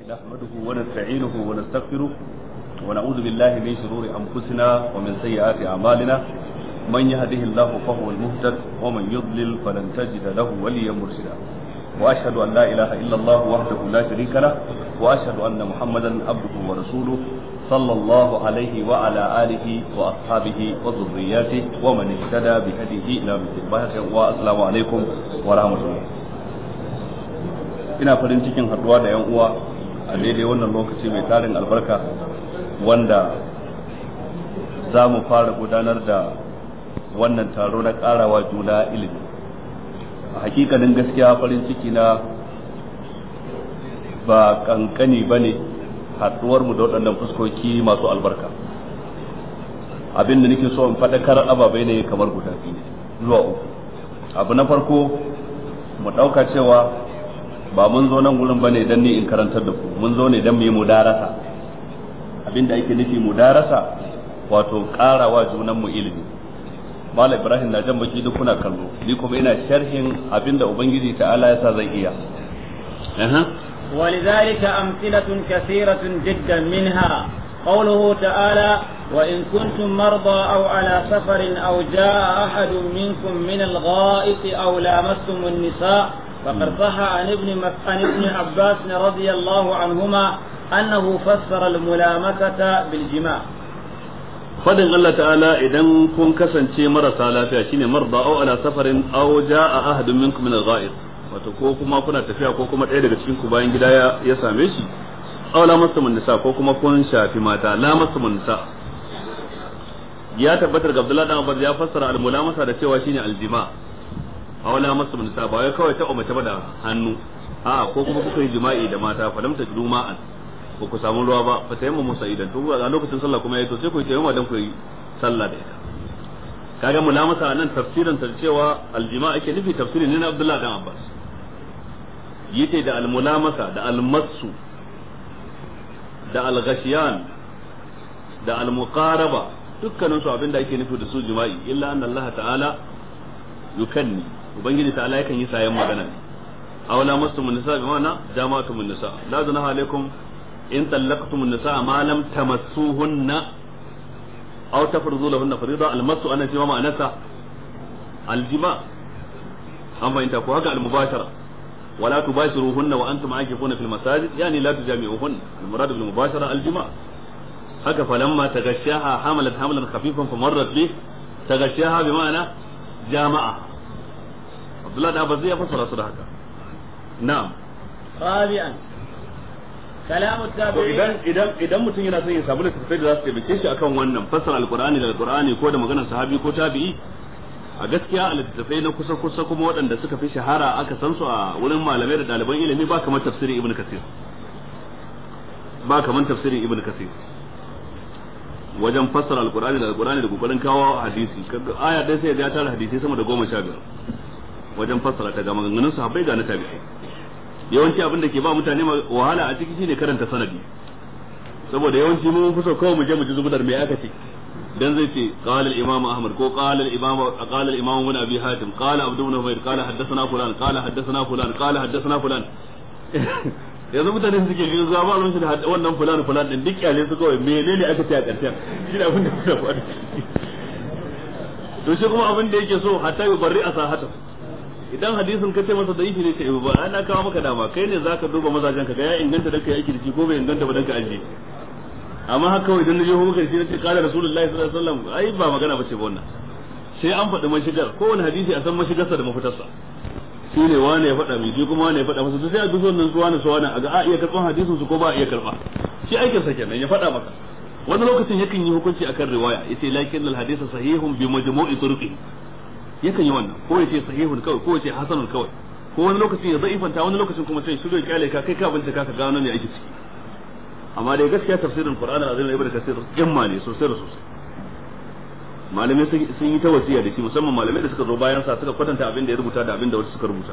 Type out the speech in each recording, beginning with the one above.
نحمده ونستعينه ونستغفره ونعوذ بالله من شرور أنفسنا ومن سيئات أعمالنا من يهده الله فهو المهتد ومن يضلل فلن تجد له وليا مرشدا وأشهد أن لا إله إلا الله وحده لا شريك له وأشهد أن محمدا عبده ورسوله صلى الله عليه وعلى آله وأصحابه وذرياته ومن اهتدى بهديه إلى مثل والسلام عليكم ورحمة الله ina farin cikin haduwa da 'yan uwa a daidai wannan lokaci mai tarin albarka wanda za mu fara gudanar da wannan taro na karawa juna ilimi a hakikanin gaskiya farin ciki na ba kankani ba ne haduwar mu da waɗannan fuskoki masu albarka abin da nake so in faɗakar ababai ne kamar guda biyu zuwa uku abu na farko mu ɗauka cewa ba mun zo nan gurin bane dan ni in karantar da ku mun zo ne dan mu yi mudarasa abinda ake nufi mudarasa wato karawa junan mu ilimi Malam Ibrahim na jan baki duk kuna kallo ni kuma ina sharhin abinda ubangiji ta'ala ya sa zan iya ولذلك أمثلة كثيرة جدا منها قوله تعالى وإن كنتم مرضى أو على سفر أو جاء أحد منكم من الغائط أو لامستم النساء فقد صح عن ابن عن ابن عباس رضي الله عنهما انه فسر الملامسه بالجماع fadin Allah ta'ala idan kun kasance marasa lafiya shine marda aw ala safarin aw jaa ahadun minkum min al-gha'id wato ko kuma kuna tafiya ko kuma ɗaya daga cikin ku bayan gida ya same shi aw la masamun nisa ko kuma kun shafi mata la masamun nisa ya tabbatar ga Abdullahi dan Abbas ya fassara al-mulamasa da cewa shine al-jima' a wala masu nisa ba wai kawai ta umarta ba da hannu a ko kuma kuka yi jima'i da mata fa lam tajidu ma'an ba ku samu ruwa ba fa tayammu musa idan to a lokacin sallah kuma yayi to sai ku yi tayammuma dan ku yi sallah da ita kaga mulamasa nan tafsirin ta cewa aljima ake nufi tafsirin ne na Abdullah dan Abbas yace da almulamasa da almasu da alghashiyan da almuqaraba dukkanin su abinda ake nufi da su jima'i illa anna Allah ta'ala yukanni ubangiji ta Allah yakan yi sayan magana ne aw la mastumun nisa bi ma'ana jama'atumun nisa la junaha alaikum in tallaqtumun nisa ma lam tamassuhunna aw tafridu lahunna farida almasu ana cewa ma'anasa aljima an fahimta ko haka almubashara ولا تباشروهن وانتم عاكفون في المساجد يعني لا تجامعوهن المراد بالمباشره الجماع haka falamma tagashaha hamalat hamlan khafifan famarrat bih tagashaha bi ma'ana jama'a Abdullah da Abbas ya fassara su da haka na'am رابعا كلام التابعين idan idan idan mutum yana son ya samu littattafai da za su taimake shi akan wannan fassara alqur'ani da alqur'ani ko da maganar sahabi ko tabi'i a gaskiya a littattafai na kusa kusa kuma waɗanda suka fi shahara aka san su a wurin malamai da ɗaliban ilimi ba kamar tafsirin ibn kasir ba kamar tafsirin ibn kasir wajen fassara alqur'ani da alqur'ani da kokarin kawo hadisi aya ɗaya sai ya tara hadisi sama da goma sha biyar wajen fassara ta ga maganganun sahabbai ga na tabi'ai yawanci abin da ke ba mutane wahala a ciki shine karanta sanadi saboda yawanci mun fi so kawai mu je mu ji zubudar me aka ce dan zai ce qala al-imam ahmad ko qala al-imam qala al-imam ibn abi hatim qala abdu ibn umayr qala haddathana fulan qala haddathana fulan qala haddathana fulan yanzu mutane suke gani zuwa ba ruwan shi da wannan fulan fulan din duk kyale su kawai menene aka ce a karshen shi abin da suka faɗi to shi kuma abin da yake so hatta yi barri a sahata idan hadisin ka ce masa da ifi ne ce ba ana kawo maka dama kai ne zaka duba mazajen ka ga ya inganta da kai aiki da shi ko bai inganta ba dan ka aje amma haka kawai idan na je hu muka shi nace qala rasulullahi sallallahu alaihi wasallam ai ba magana bace ba wannan sai an faɗi mashigar kowane hadisi a san mashigarsa da mafitarsa shi ne wane ya faɗa mai shi kuma wane ya faɗa masa sai a duso nan su wane su wane a ga a iya karɓan hadisin su ko ba a iya karɓa shi aikin sa kenan ya faɗa maka wani lokacin yakan yi hukunci akan riwaya yace lakin al hadith sahihun bi majmu'i turqi yakan yi wannan ko yace sahihun kawai ko yace hasanun kawai ko wani lokacin ya zaifanta wani lokacin kuma sai shiru ya kyale ka kai ka bincika ka gano me ake ciki amma dai gaskiya tafsirin Qur'an al-Azim ibn Kathir yamma ne sosai da sosai malamai sun yi ta wasiya da shi musamman malamai da suka zo bayan sa suka kwatanta abin da ya rubuta da abin da wasu suka rubuta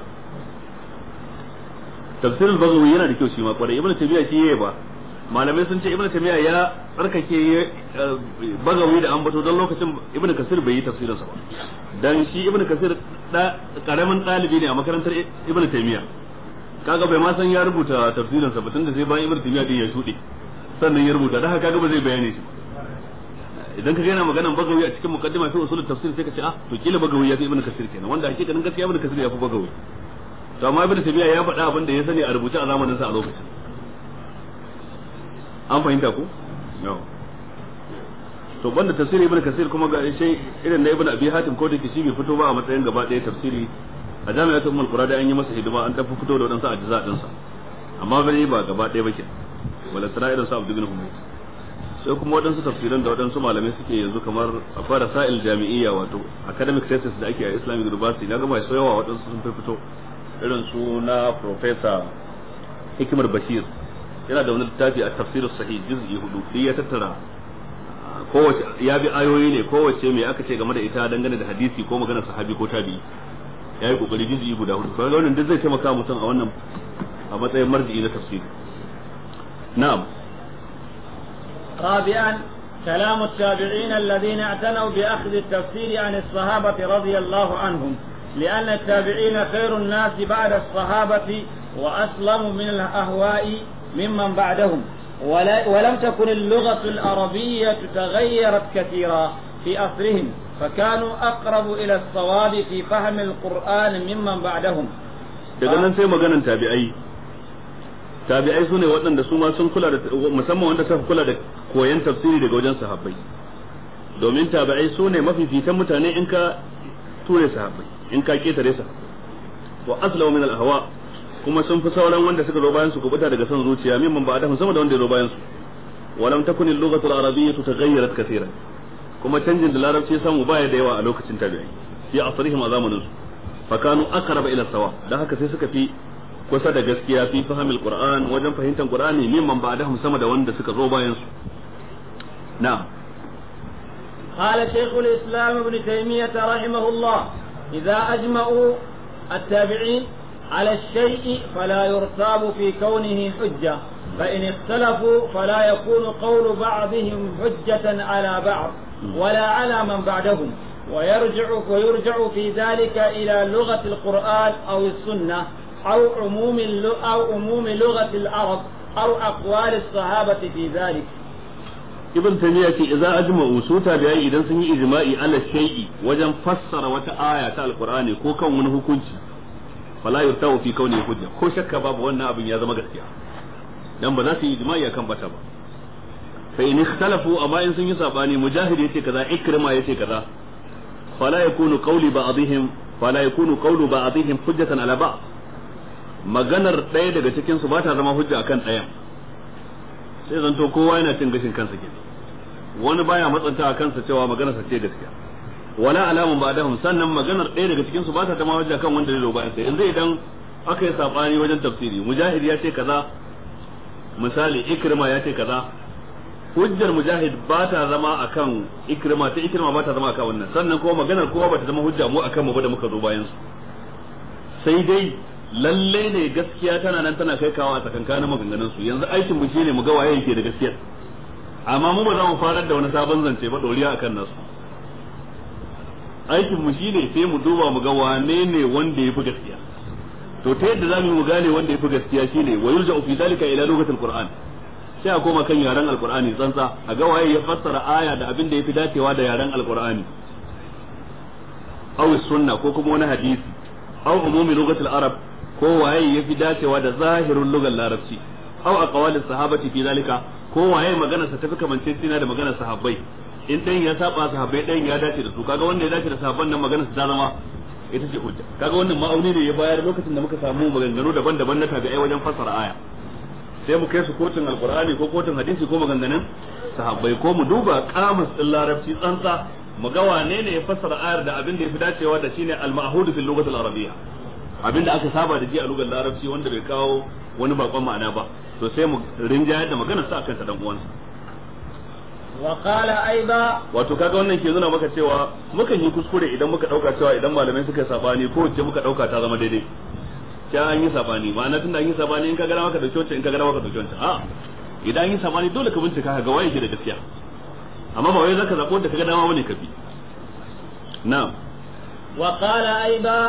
tafsirin Baghawi yana da kyau shi ma kwarai ibn Taymiyyah shi yayi ba malamai sun ce ibn Taymiyyah ya tsarkake Baghawi da ambato don lokacin ibn Kathir bai yi tafsirin sa ba dan shi ibn Kathir da karamin dalibi ne a makarantar ibn Taymiyyah kaga bai ma san ya rubuta tafsirin sa batun da sai bayan ibnu taymiya din ya shude sannan ya rubuta da haka kaga ba zai bayane shi idan ka ga yana maganan bagawi a cikin muqaddima fi usul tafsir sai ka ce ah to kila bagawi ya fi ibnu kasir kenan wanda hakikanin gaskiya ibnu kasir ya fi bagawi to amma ibnu taymiya ya faɗa abin da ya sani a rubuce a zamanin sa a lokacin an fahimta ko to banda tafsiri ibnu kasir kuma ga shi irin na ibnu abi hatim ko da kishi bai fito ba a matsayin gaba ɗaya tafsiri a jami'atul ummul qura da an yi masa hidima an tafi fito da wadansu ajza din sa amma bai ba gaba ɗaya ba ke wala sana irin sa abdu bin humayt sai kuma wadansu tafsiran da wadansu malamai suke yanzu kamar a fara sa'il jami'iyya wato academic thesis da ake a islamic university na gama so yawa wadansu sun fito irin su na professor hikimar bashir yana da wani littafi a tafsirus sahih juz'i hudu ya tattara kowace ya bi ayoyi ne kowace mai aka ce game da ita dangane da hadisi ko magana sahabi ko tabi'i ya yi kokari juz'i guda hudu kuma wannan duk zai taimaka mutum a wannan a matsayin marji'i na tafsiri na'am رابعا كلام التابعين الذين اعتنوا بأخذ التفسير عن الصحابة رضي الله عنهم لأن التابعين خير الناس بعد الصحابة وأسلم من الأهواء ممن بعدهم ولا ولم تكن اللغة العربية تغيرت كثيرا في أصلهم فكانوا أقرب إلى الصواب في فهم القرآن ممن بعدهم daga nan sai maganan tabi'ai tabi'ai sune waɗanda su ma sun kula da musamman wanda suka kula da koyon tafsiri daga wajen sahabbai domin tabi'ai sune mafifitan mutane in ka ture sahabbai in ka ketare sa wa aslamu min al-ahwa kuma sun fi sauran wanda suka zo bayan su kubuta daga son zuciya mimman ba da sama da wanda ya zo bayan su walam takun al-lughatu al-arabiyyah taghayyarat kaseeran kuma canjin da larabci ya samu baya da yawa a lokacin tabi'ai fi asrihim a zamanin su fa kanu aqraba ila sawa dan haka sai suka fi kusa da gaskiya fi fahimil qur'an wajen fahimtar qur'ani mimman ba da sama da wanda suka zo bayan su na'am قال شيخ الإسلام ابن تيمية رحمه الله إذا أجمعوا التابعين على الشيء فلا يرتاب في كونه حجة فإن اختلفوا فلا يكون قول بعضهم حجة على بعض ولا على من بعدهم ويرجع ويرجع في ذلك إلى لغة القرآن أو السنة أو عموم أو عموم لغة العرب أو أقوال الصحابة في ذلك. ibn taymiya ce idza ajma'u su tabi'ai idan sun yi ijma'i ala shay'i wajen fassara wata aya ta alqur'ani ko kan wani hukunci fala yurtawu fi kauni hujja ko shakka babu wannan abin ya zama gaskiya dan ba za su yi ijma'i akan bata ba fa in ikhtalafu amma in sun yi sabani mujahid yace kaza ikrima yace kaza fala yakunu qawli ba'dihim fala yakunu qawlu ba'dihim hujjatan ala ba'd maganar ɗaya daga cikin su ba ta zama hujja akan ɗayan sai zanto kowa yana cin gashin kansa ke wani baya matsanta a kansa cewa maganarsa ce gaskiya wala alamun ba dahum sannan maganar ɗaya daga cikin su ba ta zama hujja kan wanda zai zo bayan sai yanzu idan aka yi sabani wajen tafsiri mujahid ya ce kaza misali ikrima ya ce kaza hujjar mujahid ba ta zama akan ikrima ta ikrima ba ta zama akan wannan sannan kuma maganar kowa ba ta zama hujja mu akan mu ba da muka zo bayan su sai dai lalle ne gaskiya tana nan tana kai kawo a tsakankanin maganganun su yanzu aikin mu shine mu ga waye yake da gaskiya amma mu ba za mu farar da wani sabon zance ba doriya akan nasu aikin mu shine sai mu duba mu ga wane ne wanda yafi gaskiya to ta yadda zamu mu gane wanda yafi gaskiya shine wa yurja fi dalika ila lugatil qur'an sai a koma kan yaren alqur'ani tsantsa a ga waye ya fassara aya da abin da yafi dacewa da yaren alqur'ani aw sunna ko kuma wani hadisi aw umumi lugatil arab ko waye yafi dacewa da zahirin lugar larabci aw aqwali sahabati fi zalika ko waye magana sa tafi kamancecina da maganar sahabbai in dan ya saba sahabbai dan ya dace da su kaga wanda ya dace da sahabban nan maganar sa ta zama ita ce hujja kaga wannan ma'auni ne ya bayar lokacin da muka samu maganganu daban-daban na tabi'ai wajen fassara aya sai mu kai su kotun alqur'ani ko kotun hadisi ko maganganun sahabbai ko mu duba kamus din larabci tsantsa mu ga wane ne ya fassara ayar da abin da ya fi dacewa da shine al-ma'hud fil lughati al-arabiyya abin da aka saba da ji a lugar larabci wanda bai kawo wani bakon ma'ana ba to sai mu rinjayar da maganar sa akan sa dan uwansa wa qala aiba wato kaga wannan ke nuna maka cewa mukan yi kuskure idan muka dauka cewa idan malamai suka sabani ko wacce muka dauka ta zama daidai sai an yi sabani ma'ana tunda an yi sabani in ka ga maka dauke wancan in ka ga maka dauke wancan a idan an yi sabani dole ka bincika ka ga waye ke da gaskiya amma ba wai zaka zabo da kaga dama bane ka bi na'am wa qala aiba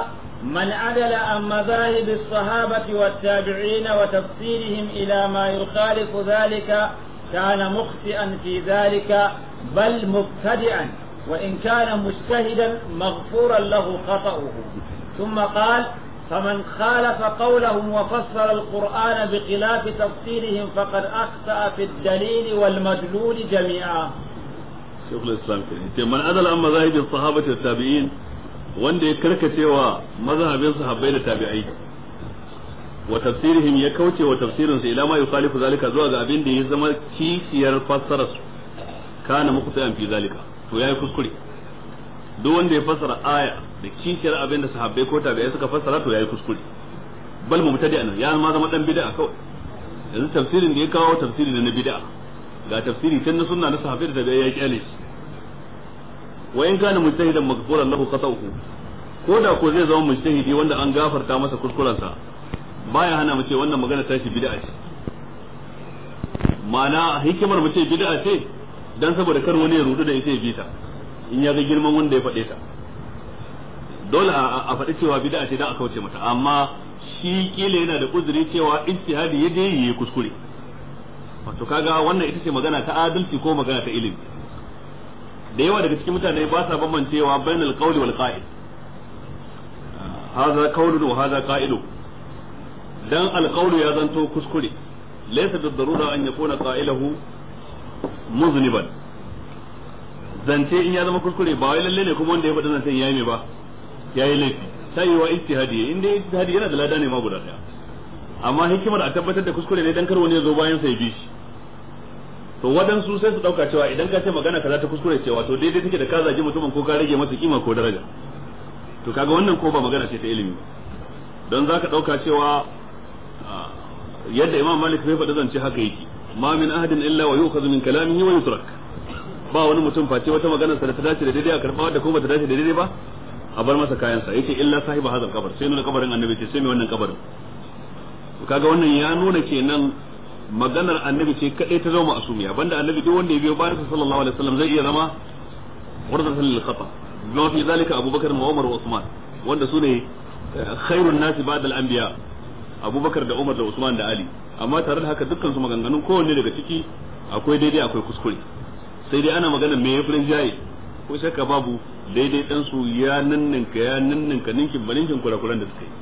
من عدل عن مذاهب الصحابة والتابعين وتفسيرهم إلى ما يخالف ذلك كان مخطئا في ذلك بل مبتدعا وإن كان مجتهدا مغفورا له خطأه ثم قال فمن خالف قولهم وفسر القرآن بخلاف تفسيرهم فقد أخطأ في الدليل والمدلول جميعا شيخ الإسلام كريم من أدل عن مذاهب الصحابة والتابعين wanda ya karkacewa mazhabin sahabbai da tabi'ai wa tafsirihim ya kauce wa tafsirin su ila ma yukhalifu zalika zuwa ga abin da ya zama kishiyar fassarar su kana muqtayan fi zalika to yayi kuskure duk wanda ya fassara aya da kishiyar abin da sahabbai ko tabi'ai suka fassara to yayi kuskure bal mubtadi an ya ma zama dan bid'a kawai yanzu tafsirin da ya kawo tafsiri na bid'a ga tafsiri tun na sunna na sahabbai da tabi'ai ya kyale shi wa in kana mujtahidan maghfuran lahu khata'uhu ko da ko zai zama mujtahidi wanda an gafarta masa kuskurensa baya hana mu ce wannan magana tashi bid'a ce ma'ana hikimar mu ce bid'a ce dan saboda kar wani ya rudu da ita ya bita in ya ga girman wanda ya faɗe ta dole a faɗi cewa bid'a ce dan a kauce mata amma shi kila yana da uzuri cewa ijtihadi ya je yi kuskure wato kaga wannan ita ce magana ta adalci ko magana ta ilimi da yawa daga cikin mutane ba sa bambancewa bainal qawli wal qa'id hadha qawlun wa hadha qa'idu dan al qawlu ya zanto kuskure laysa bid darura an yakuna qa'iluhu muzniban zance in ya zama kuskure ba wai lalle ne kuma wanda ya faɗi zancen yayi me ba yayi laifi sai wa ijtihadi in dai ijtihadi yana da lada ne ma guda daya amma hikimar a tabbatar da kuskure ne dan kar wani ya zo bayan sa ya bi shi to waɗansu sai su ɗauka cewa idan ka ce magana kaza ta kuskure cewa to daidai take da ka zagi mutumin ko ka rage masa kima ko daraja to kaga wannan ko ba magana ce ta ilimi don zaka ɗauka cewa yadda imam malik bai faɗi zance haka yake ma min ahadin illa wa yu'khadhu min kalamihi wa yutrak ba wani mutum face wata magana sa da ta dace da daidai a karɓa wadda kuma ba ta dace da daidai ba a bar masa kayansa yace illa sahiba hadal kabar sai nuna kabarin annabi ce sai mai wannan kabarin to kaga wannan ya nuna kenan maganar annabi ce kadai ta zama asumiya banda annabi duk wanda ya biyo bayan sa sallallahu alaihi wasallam zai iya zama wardatan lil khata bima fi zalika abubakar wa umar wa usman wanda sune khairun nasi ba'da al anbiya abubakar da umar da usman da ali amma tare da haka dukkan su maganganun kowanne daga ciki akwai daidai akwai kuskure sai dai ana maganar me yafi jaye ko shakka babu daidai dan su ya ninninka ya ninninka ninkin baninkin kurakuran da suka yi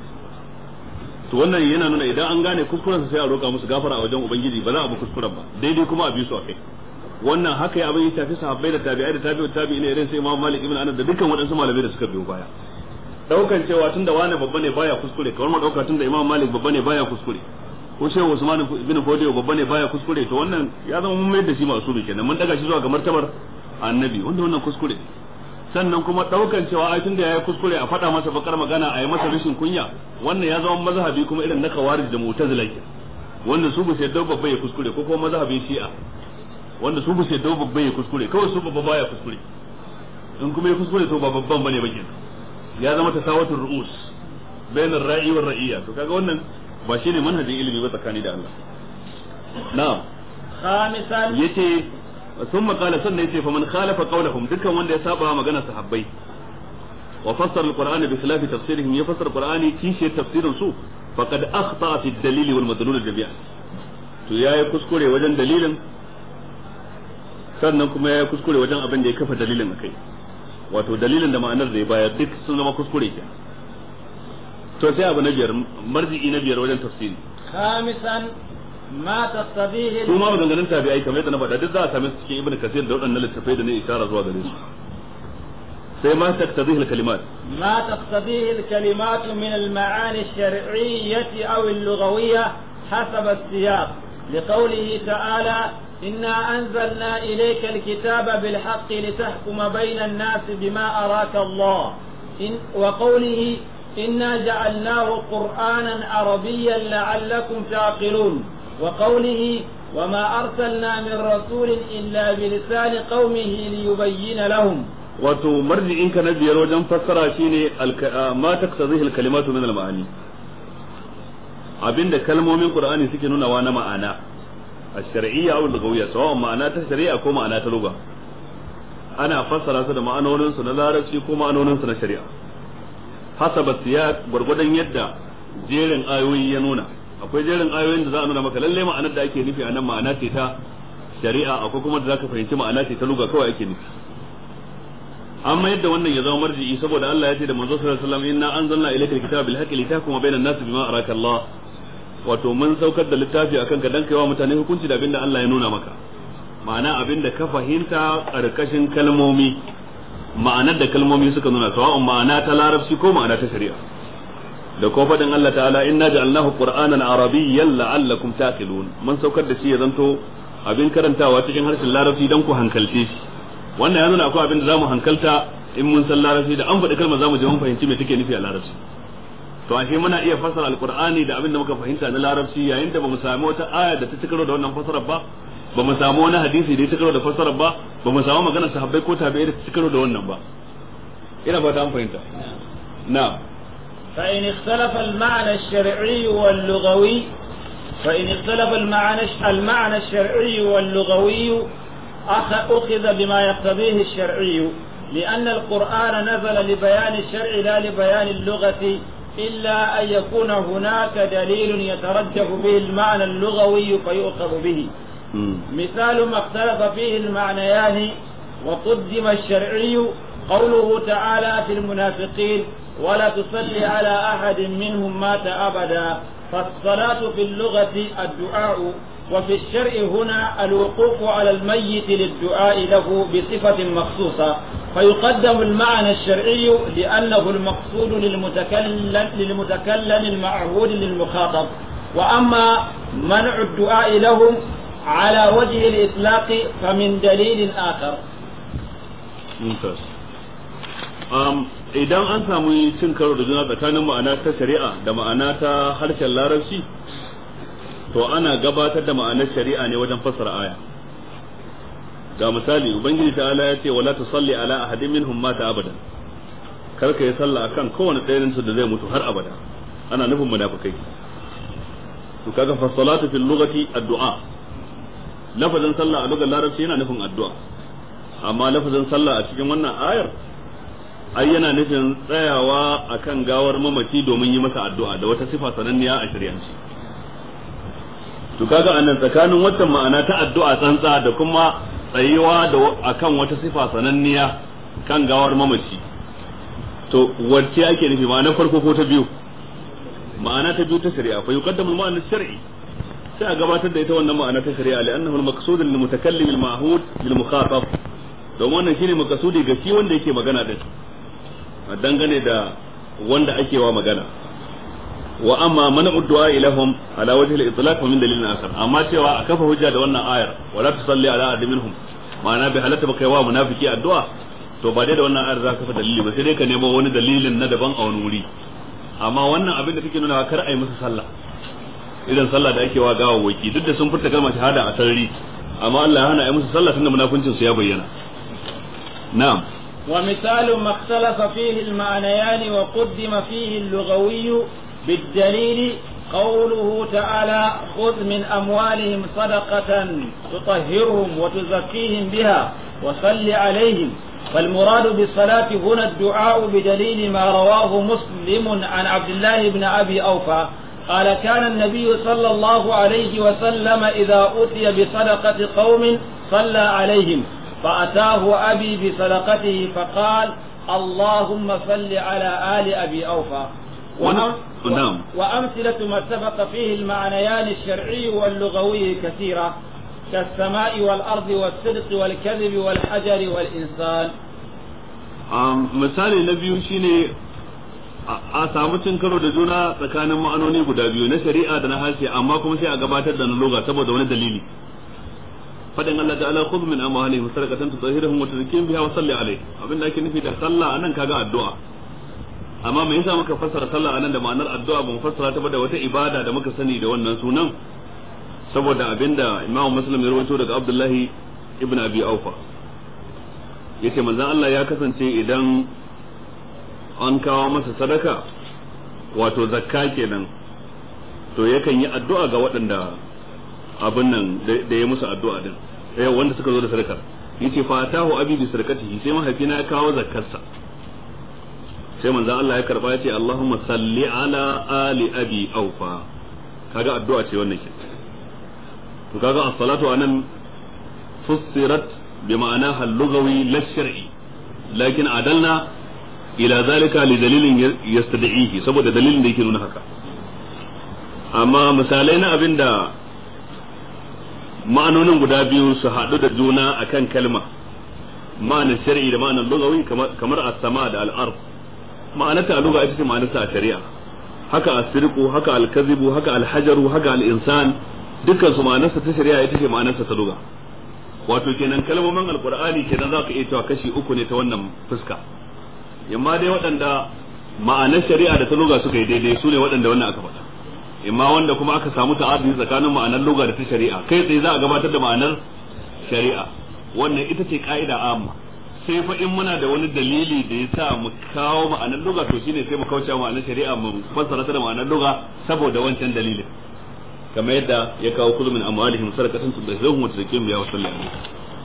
to wannan yana nuna idan an gane kuskuren sai a roƙa musu gafara a wajen ubangiji ba za a bi kuskuren ba daidai kuma a bi su a kai wannan haka ya abin ya tafi sahabbai da tabi'ai da tabi'ut tabi'in irin sai Imam Malik ibn Anas da dukkan waɗansu malamai da suka biyo baya daukan cewa tunda wani babba ne baya kuskure kamar mu dauka tunda Imam Malik babba ne baya kuskure ko Shehu Usman ibn Fodiyo babba ne baya kuskure to wannan ya zama mun mai da shi masu kenan mun daga shi zuwa ga martabar annabi wanda wannan kuskure sannan kuma daukan cewa ai tunda yayi kuskure a faɗa masa bakar magana a yi masa rashin kunya wannan ya zama mazhabi kuma irin na kawarij da mu'tazila ke wanda su ba su yadda babba ya kuskure ko kuma mazhabin shi'a wanda su ba su yadda babba ya kuskure kawai su babba baya kuskure in kuma ya kuskure to ba babban bane ba kenan ya zama tasawatur ru'us bainar ra'i war ra'iyya to kaga wannan ba shine manhajin ilimi ba tsakani da Allah na'am khamisan yace ثم قال سنة يتي فمن خالف قولهم دكا وند يسابع مغانا صحابي وفسر القرآن بخلاف تفسيرهم يفسر القرآن كيشي تفسير سوء فقد أخطأ في الدليل والمدلول جميعا to ya yi kuskure wajen dalilin sannan kuma ya yi kuskure wajen abin da ya kafa dalilin akai wato dalilin da ma'anar da ya bayar duk sun zama kuskure ke to sai abu na biyar marji'i na biyar wajen tafsiri khamisan ما تقتضيه su ma maganganun tabi'ai kamar yadda na faɗa duk za a same su cikin ibnu kasir da waɗannan littafai da ne isara zuwa gare su sai ma taqtadihi al-kalimat ما تقتضيه الكلمات من المعاني الشرعية أو اللغوية حسب السياق لقوله تعالى إنا أنزلنا إليك الكتاب بالحق لتحكم بين الناس بما أراك الله إن وقوله إنا جعلناه قرآنا عربيا لعلكم تعقلون وقوله وما أرسلنا من رسول إلا بلسان قومه ليبين لهم wato marji'in ka na biyar wajen fassara shine ma taqtadhihi al-kalimatu min al-ma'ani abinda kalmomin qur'ani suke nunawa na ma'ana ash-shar'iyya aw al-lughawiyya sawa ma'ana ta shari'a ko ma'ana ta lugha ana fassara su da ma'anonin su na larabci ko ma'anonin su na shari'a hasaba siyaq gurgudan yadda jerin ayoyi ya nuna akwai jerin ayoyin da za a nuna maka lalle ma'anar da ake nufi a nan ma'ana ce ta shari'a akwai kuma da zaka fahimci ma'ana ce ta luga kawai ake nufi amma yadda wannan ya zama marji'i saboda Allah ya ce da manzo sallallahu alaihi wasallam inna anzalna ilayka alkitaba bil haqqi litahkuma bainan nasi bima araka Allah wato mun saukar da littafi akan ka dan kaiwa mutane hukunci da abinda Allah ya nuna maka ma'ana abinda ka fahimta karkashin kalmomi ma'anar da kalmomi suka nuna sawa'un ma'ana ta larabci ko ma'ana ta shari'a da ko faɗin Allah ta'ala inna ja'alnahu qur'anan arabiyyan la'allakum taqilun mun saukar da shi ya zanto abin karantawa cikin harshen larabci dan ku hankalce shi wannan ya nuna akwai abin da zamu hankalta in mun san larabci da an faɗi kalmar zamu je mun fahimci me take nufi a larabci to ashe muna iya fassara alqur'ani da abin da muka fahimta na larabci yayin da bamu samu wata aya da ta cikaro da wannan fassarar ba bamu samu wani hadisi da ya cikaro da fassarar ba bamu samu maganar sahabbai ko tabi'ai da ta cikaro da wannan ba ina fata an fahimta na'am فإن اختلف المعنى الشرعي واللغوي فإن اختلف المعنى المعنى الشرعي واللغوي أخذ بما يقتضيه الشرعي لأن القرآن نزل لبيان الشرع لا لبيان اللغة إلا أن يكون هناك دليل يترجح به المعنى اللغوي فيؤخذ به مثال ما اختلف فيه المعنيان وقدم الشرعي قوله تعالى في المنافقين ولا تصلي على أحد منهم مات أبدا فالصلاة في اللغة الدعاء وفي الشرع هنا الوقوف على الميت للدعاء له بصفة مخصوصة فيقدم المعنى الشرعي لأنه المقصود للمتكلم, للمتكلم المعهود للمخاطب وأما منع الدعاء لهم على وجه الإطلاق فمن دليل آخر ممتاز idan an samu cin karo da juna tsakanin ma'ana ta shari'a da ma'ana ta harshen larabci to ana gabatar da ma'anar shari'a ne wajen fassara aya ga misali ubangiji ta'ala ya ce wala tusalli ala ahadin minhum mata abadan kar ka yi sallah akan kowane ɗayan su da zai mutu har abada ana nufin munafikai to kaga fa salatu fil lughati addu'a lafazin sallah a lugar larabci yana nufin addu'a amma lafazin sallah a cikin wannan ayar ai yana nufin tsayawa akan gawar mamaci domin yi masa addu'a da wata sifa sananniya a shari'anci to kaga anan tsakanin wata ma'ana ta addu'a tsantsa da kuma tsayuwa da akan wata sifa sananniya kan gawar mamaci to wacce ake nufi ma'ana farko ko ta biyu ma'ana ta biyu ta shari'a fa yuqaddamu al-ma'ana shar'i sai a gabatar da ita wannan ma'ana ta shari'a li'annahu al-maqsud lil mutakallim al-ma'hud lil mukhatab don wannan shine makasudi ga shi wanda yake magana din dangane da wanda ake wa magana wa amma mana uddu'a ilahum ala wajhi al-itlaq min dalilin akhar amma cewa a kafa hujja da wannan ayar wala tusalli ala ahadin minhum ma'ana bai halatta ba kai wa munafiki addu'a to ba dai da wannan ayar za ka fa dalili ba sai dai ka nemo wani dalilin na daban a wani wuri amma wannan abin da take nuna kar a yi musu sallah irin sallah da ake wa gawawwaki duk da sun furta kalmar shahada a sarari amma Allah ya hana a yi musu sallah tunda munafincin su ya bayyana na'am ومثال ما اختلف فيه المعنيان وقدم فيه اللغوي بالدليل قوله تعالى خذ من أموالهم صدقة تطهرهم وتزكيهم بها وصل عليهم فالمراد بالصلاة هنا الدعاء بدليل ما رواه مسلم عن عبد الله بن أبي أوفى قال كان النبي صلى الله عليه وسلم إذا أتي بصدقة قوم صلى عليهم فأتاه أبي بصدقته فقال اللهم صل على آل أبي أوفى نعم وأمثلة ما سبق فيه المعنيان الشرعي واللغوي كثيرة كالسماء والأرض والصدق والكذب والحجر والإنسان misali na biyu shine a samu cin karo da juna tsakanin ma'anoni guda biyu na shari'a da na harshe amma kuma sai a gabatar da na loga saboda wani dalili fadin Allah ta'ala khudh min amwalihim sadaqatan tutahhiruhum wa tuzakkihim biha wa salli alayhi abinda ake nufi da sallah anan kaga addu'a amma me yasa muka fassara sallah anan da ma'anar addu'a ba mu fassara ta ba da wata ibada da muka sani da wannan sunan saboda abinda Imam Muslim ya rawaito daga Abdullahi ibn Abi Aufa yace manzon Allah ya kasance idan an kawo masa sadaka wato zakka kenan to yakan yi addu'a ga waɗanda abin nan da ya musu addu'a din eh wanda suka zo da sadaka yace fa atahu abi bi sadaqatihi sai mahaifina ya kawo zakkarsa sai manzo Allah ya karba ya ce Allahumma salli ala ali abi aufa kaga addu'a ce wannan ke to kaga as-salatu anan fussirat bi ma'anaha al-lughawi la shar'i lakin adalna ila zalika li dalilin yastad'ihi saboda dalilin da yake nuna haka amma misalai na abinda ma'anonin guda biyu su haɗu da juna akan kalma ma'anar shar'i da ma'anar lugawi kamar as-sama da al-ard ma'anarta a lugha ita ce ma'anarta a shari'a haka as-sirqu haka al-kadhibu haka al-hajaru haka al-insan dukkan su ma'anarsa ta shari'a ita ce ma'anarsa ta lugha wato kenan kalmomin alqur'ani kenan za ka iya cewa kashi uku ne ta wannan fuska imma dai waɗanda ma'anar shari'a da ta lugha suka yi daidai su ne waɗanda wannan aka faɗa imma wanda kuma aka samu ta'adudi tsakanin ma'anar lugha da ta shari'a kai tsaye za a gabatar da ma'anar shari'a wannan ita ce ka'ida amma sai fa in muna da wani dalili da ya sa mu kawo ma'anar lugha to shine sai mu kauce ma'anar shari'a mu fassara ta da ma'anar lugha saboda wancan dalilin kamar yadda ya kawo kullu min amwalihim sadaqatan tudahhiruhum wa tuzakkiruhum ya wa sallallahu alaihi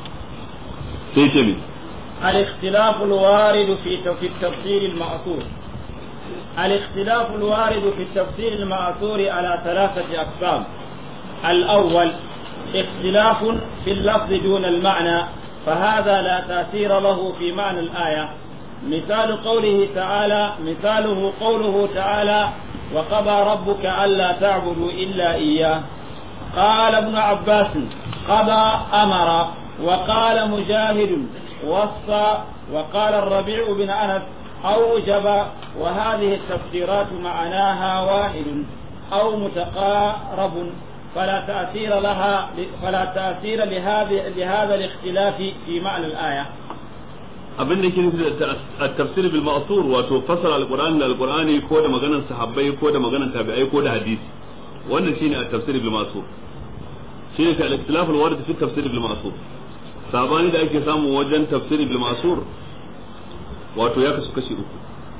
sai ce mi الاختلاف الوارد في في التفسير المأثور الاختلاف الوارد في التفسير المأثور على ثلاثة أقسام الأول اختلاف في اللفظ دون المعنى فهذا لا تأثير له في معنى الآية مثال قوله تعالى مثاله قوله تعالى وقضى ربك ألا تعبدوا إلا إياه قال ابن عباس قضى أمر وقال مجاهد وصى وقال الربيع بن أنس أوجب وهذه التفسيرات معناها واحد أو متقارب فلا تأثير لها فلا تأثير لهذا لهذا الاختلاف في معنى الآية. abin da ke nufi da tafsir bil ma'thur wato fasara alqur'ani da alqur'ani ko da maganar sahabbai ko da maganar tabi'ai ko da hadisi wannan shine at-tafsir bil ma'thur shine ka al-ikhtilaf al-warid fi tafsir bil ma'thur sabani da ake samu wajen tafsir bil ma'thur wato ya kasu kashi uku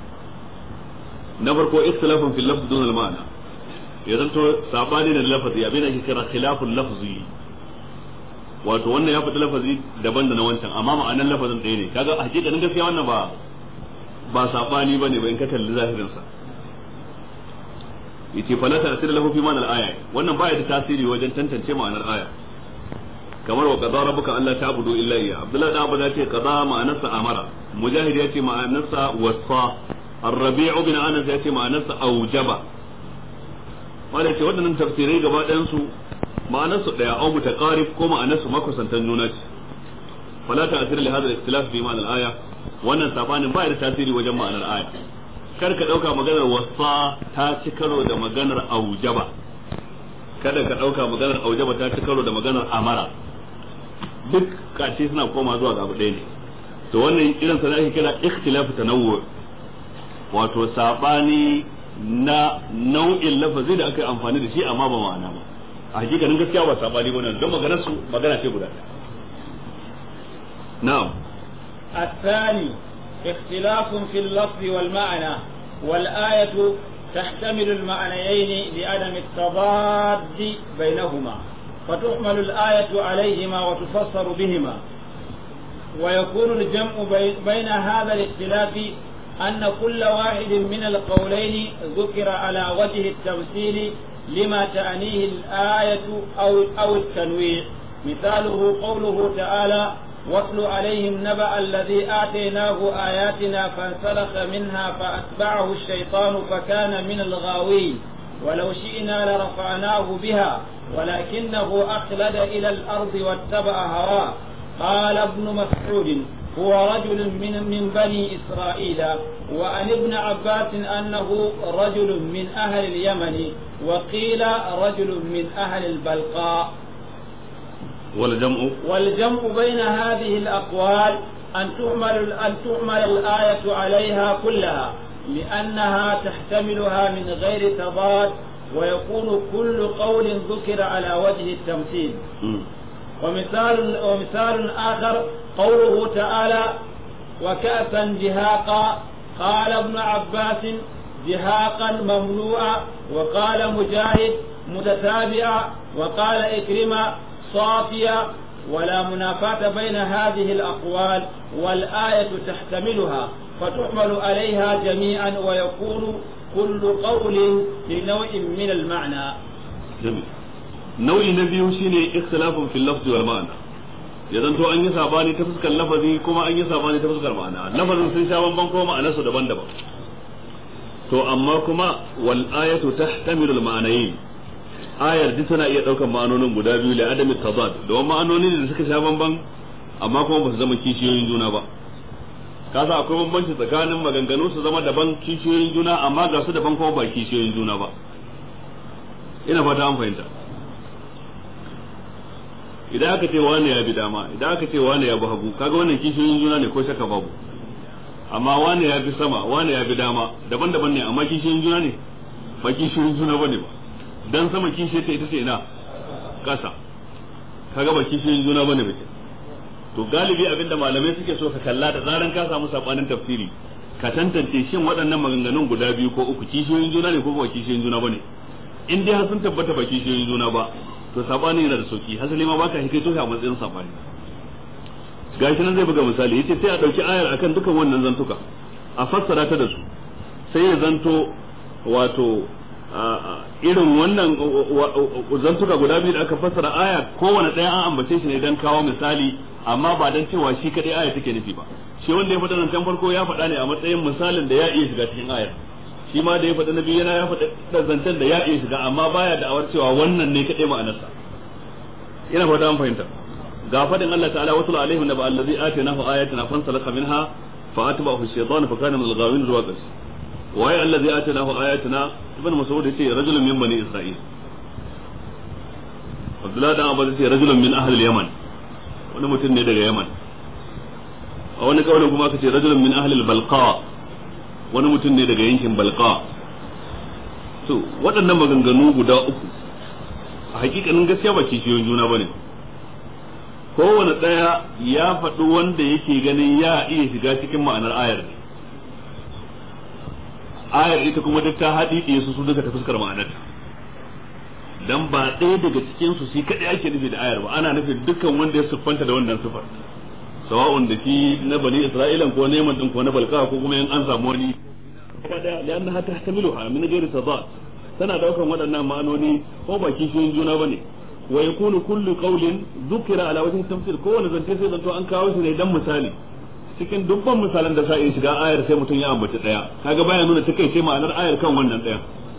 na farko ikhtilafun fil lafz dun al-ma'na ya zanto sabani da lafazi abin da ake kira khilaful lafzi wato wannan ya faɗi lafazi daban da na wancan amma ma'anar lafazin ɗaya ne kaga a hakikanin gaskiya wannan ba ba sabani bane ba in ka kalli zahirin sa yace fala ta'sir lahu fi ma'anar aya wannan baya da tasiri wajen tantance ma'anar aya kamar wa qadara rabbuka alla ta'budu illa iyya abdullahi da abu da ce qada ma'anarsa amara mujahid ya ce ma'anarsa wasa ar-rabi'u bin anas ya ce ma'anarsa aujaba wanda ce waɗannan tafsirai gaba ɗayan su ma'anarsu ɗaya au mutaqarib ko ma'anarsu makusantan juna ce fala ta'sir li hadha al-ikhtilaf fi ma'anar aya wannan sabanin ba da tasiri wajen ma'anar aya kar ka dauka maganar wasa ta ci karo da maganar aujaba kada ka dauka maganar aujaba ta ci karo da maganar amara duk kace suna koma zuwa ga abu ɗaya ne to wannan irin sa ake kira ikhtilaf tanawwu wato sabani na nau'in lafazi da aka yi amfani da shi amma ba ma'ana ba a hakikanin gaskiya ba sabani ba don maganar su magana ce guda na'am الثاني اختلاف في اللفظ والمعنى والآية تحتمل المعنيين لعدم التضاد بينهما فتحمل الآية عليهما وتفسر بهما ويكون الجمع بين هذا الاختلاف أن كل واحد من القولين ذكر على وجه التمثيل لما تعنيه الآية أو أو التنويع مثاله قوله تعالى واتل عليهم نبأ الذي آتيناه آياتنا فانسلخ منها فأتبعه الشيطان فكان من الغاوين ولو شئنا لرفعناه بها ولكنه أخلد إلى الأرض واتبع هواه قال ابن مسعود هو رجل من من بني إسرائيل وعن ابن عباس أنه رجل من أهل اليمن وقيل رجل من أهل البلقاء والجمع والجمع بين هذه الأقوال أن تعمل أن تعمل الآية عليها كلها لأنها تحتملها من غير تضاد ويكون كل قول ذكر على وجه التمثيل ومثال ومثال آخر قوله تعالى وكأسا جهاقا قال ابن عباس جهاقا مملوءا وقال مجاهد متتابعا وقال إكرمة صافية ولا منافاة بين هذه الأقوال والآية تحتملها فتحمل عليها جميعا ويكون كل قول لنوع من المعنى جميل nau'i na biyu shine ikhtilafun fil lafzi wal ma'ana ya zanto an yi sabani ta fuskar lafazi kuma an yi sabani ta fuskar ma'ana lafazin sun sha bamban kuma ma'anarsu daban-daban to amma kuma wal ayatu tahtamilu al ma'anayn ayar duk tana iya daukan ma'anonin guda biyu la adami tadad don ma'anoni da suka sha bamban amma kuma ba su zama kishiyoyin juna ba kasa akwai bambanci tsakanin maganganu su zama daban kishiyoyin juna amma ga su daban kuma ba kishiyoyin juna ba ina fata an fahimta idan aka ce wane ya bi dama idan aka ce wane ya bi hagu kaga wannan kishiyoyin juna ne ko shaka babu amma wane ya bi sama wane ya bi dama daban-daban ne amma kishiyoyin juna ne ba kishiyoyin juna bane ba dan sama kishiyar ta ita ce ina kasa kaga ba kishiyoyin juna bane ba to galibi abinda malamai suke so ka kalla da zaran ka samu sabanin tafsiri ka tantance shin waɗannan maganganun guda biyu ko uku kishiyoyin juna ne ko ba kishiyoyin juna bane in dai har sun tabbata ba kishiyoyin juna ba to sabani yana da sauki hasali ma baka hikaito shi a matsayin sabani gashi nan zai buga misali yace sai a dauki ayar akan dukan wannan zantuka a fassara ta da su sai ya zanto wato irin wannan zantuka guda biyu da aka fassara aya kowane ɗaya an ambace shi ne dan kawo misali amma ba dan cewa shi kadai aya take nufi ba shi wanda ya faɗa nan can farko ya faɗa ne a matsayin misalin da ya iya shiga cikin ayar shi ma da ya faɗa nabi yana ya faɗa zancen da ya iya shiga amma baya da awar cewa wannan ne kadai ma'anarsa ina fata an fahimta ga faɗin Allah ta'ala wasu alaihim naba allazi atinahu ayatina fansalaka minha fa atba'ahu ash-shaytan fa kana min al-ghawin zuwa ƙarshe waye allazi atinahu ayatina ibn mas'ud yace rajulun min bani isra'il Abdullah dan Abbas yace rajulun min ahli al-yaman wani mutum ne daga yaman a wani kaulin kuma aka ce rajulun min ahli al-balqa wani mutum ne daga yankin balqa to waɗannan maganganu guda uku a hakikanin gaskiya ba kishiyoyin juna bane kowane ɗaya ya faɗi wanda yake ganin ya iya shiga cikin ma'anar ayar ne ayar ita kuma duk ta haɗi ɗaya su su duka ta fuskar ma'anar dan ba ɗaya daga cikin su shi kaɗai ake nufi da ayar ba ana nufin dukkan wanda ya siffanta da wannan siffar sawa'un da shi na bani isra'ilan ko neman din ko na balka ko kuma in an samu wani kada lianna ta tamiluha min ghairi tadad tana daukan waɗannan ma'anoni ko ba kishiyoyin juna bane wa yakunu kullu qawlin dhukira ala wajhi tamthil ko wani zance sai zanto an kawo shi ne dan misali cikin dubban misalan da sa iya shiga ayar sai mutum ya ambaci daya kaga baya nuna take sai ma'anar ayar kan wannan daya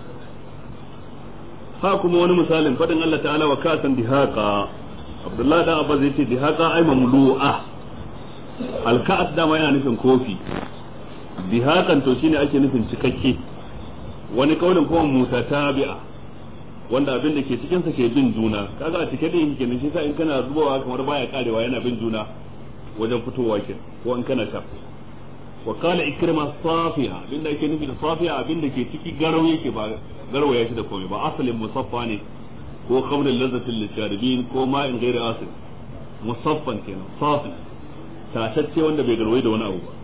ha kuma wani misalin fadin Allah ta'ala wa kasan dihaqa Abdullah dan Abbas yace dihaqa ay mamlu'a alka'at dama yana nufin kofi dihakan to shine ake nufin cikakke wani kaulin kuma mutatabi'a wanda abin da ke cikin sa ke bin juna kaga a cike din kenan shi sa in kana zubawa kamar baya karewa yana bin juna wajen fitowa ke ko in kana sha wa qala ikrima safiha abinda ake nufi da safiha abinda ke ciki garau yake ba garwaya shi da komai ba asalin musaffa ne ko khamrul lazzatil lisharibin ko ma'in ghairi asil musaffan kenan safi tatacce wanda bai garwaye da wani abu ba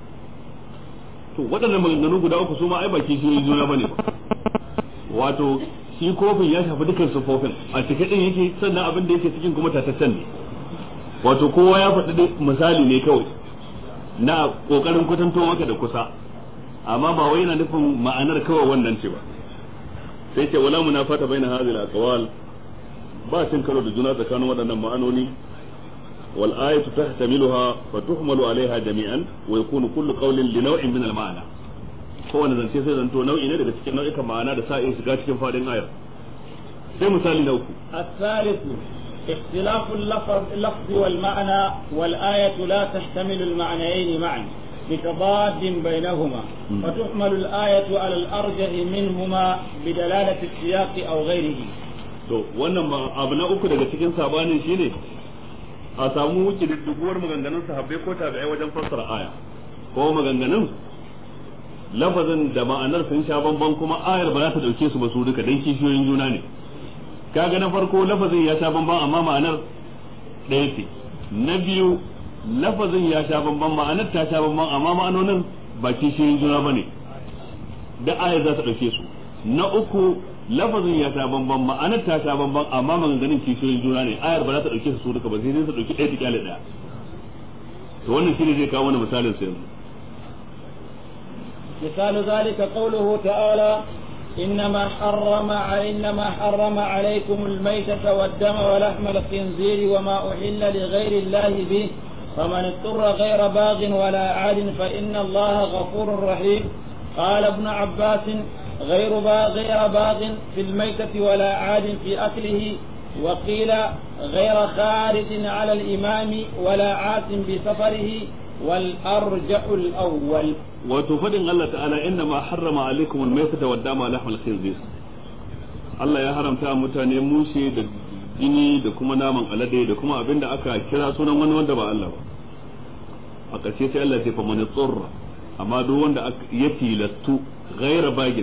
to waɗannan maganganu guda uku su ma ai ba kishiyoyin juna bane ba wato shi kofin ya shafi dukkan sufofin a cike din yake sannan abin da yake cikin kuma tataccen ne wato kowa ya faɗi misali ne kawai na kokarin kwatanto maka da kusa amma ba wai yana nufin ma'anar kawai wannan ce ba sai ce wala munafata baina hadhihi al-aqwal ba cin karo da juna tsakanin waɗannan ma'anoni wal ayatu tahtamiluha fa tuhmalu alaiha jami'an wa yakunu kullu qawlin li naw'in min al-ma'na kowane zance sai zanto nau'i ne daga cikin nau'ikan ma'ana da sa'in shiga cikin fadin ayar sai misali na uku الثالث اختلاف اللفظ اللفظ والمعنى والآية لا تحتمل المعنيين معا بتضاد بينهما فتحمل الآية على الأرجح منهما بدلالة السياق أو غيره to wannan abu na uku daga cikin sabanin shine a samu wuce didduguwar maganganun sahabbai ko tabi'ai wajen fassara aya ko maganganun lafazin da ma'anar sun sha bamban kuma ayar ba za ta dauke su ba su duka dan kishiyoyin juna ne kaga na farko lafazin ya sha bamban amma ma'anar ɗaya ce na biyu lafazin ya sha bamban ma'anar ta sha bamban amma ma'anonin ba kishiyoyin juna ba ne da ayar za ta ɗauke su na uku lafazin ya sha bamban ma'anar ta sha bamban amma maganganun kishiyoyin juna ne ayar ba za ta ɗauke su duka ba sai dai ta ɗauki ɗaya ta kyale ɗaya to wannan shine zai kawo mana misalin sa yanzu مثال ذلك قوله تعالى إنما حرم إنما حرم عليكم الميتة والدم ولحم الخنزير وما أحل لغير الله به فمن اضطر غير باغ ولا عاد فإن الله غفور رحيم قال ابن عباس غير باغ غير باغ في الميتة ولا عاد في أكله وقيل غير خارج على الإمام ولا عاس بسفره والأرجح الأول وتفدن الله تعالى إنما حرم عليكم الميتة والدم ولحم الخنزير Allah ya haramta mutane mushe da jini da kuma naman alade da kuma abin da aka kira sunan wani wanda ba Allah ba a ƙarshe sai Allah ya ce fa man tsurra amma duk wanda ya tilastu ghaira bagin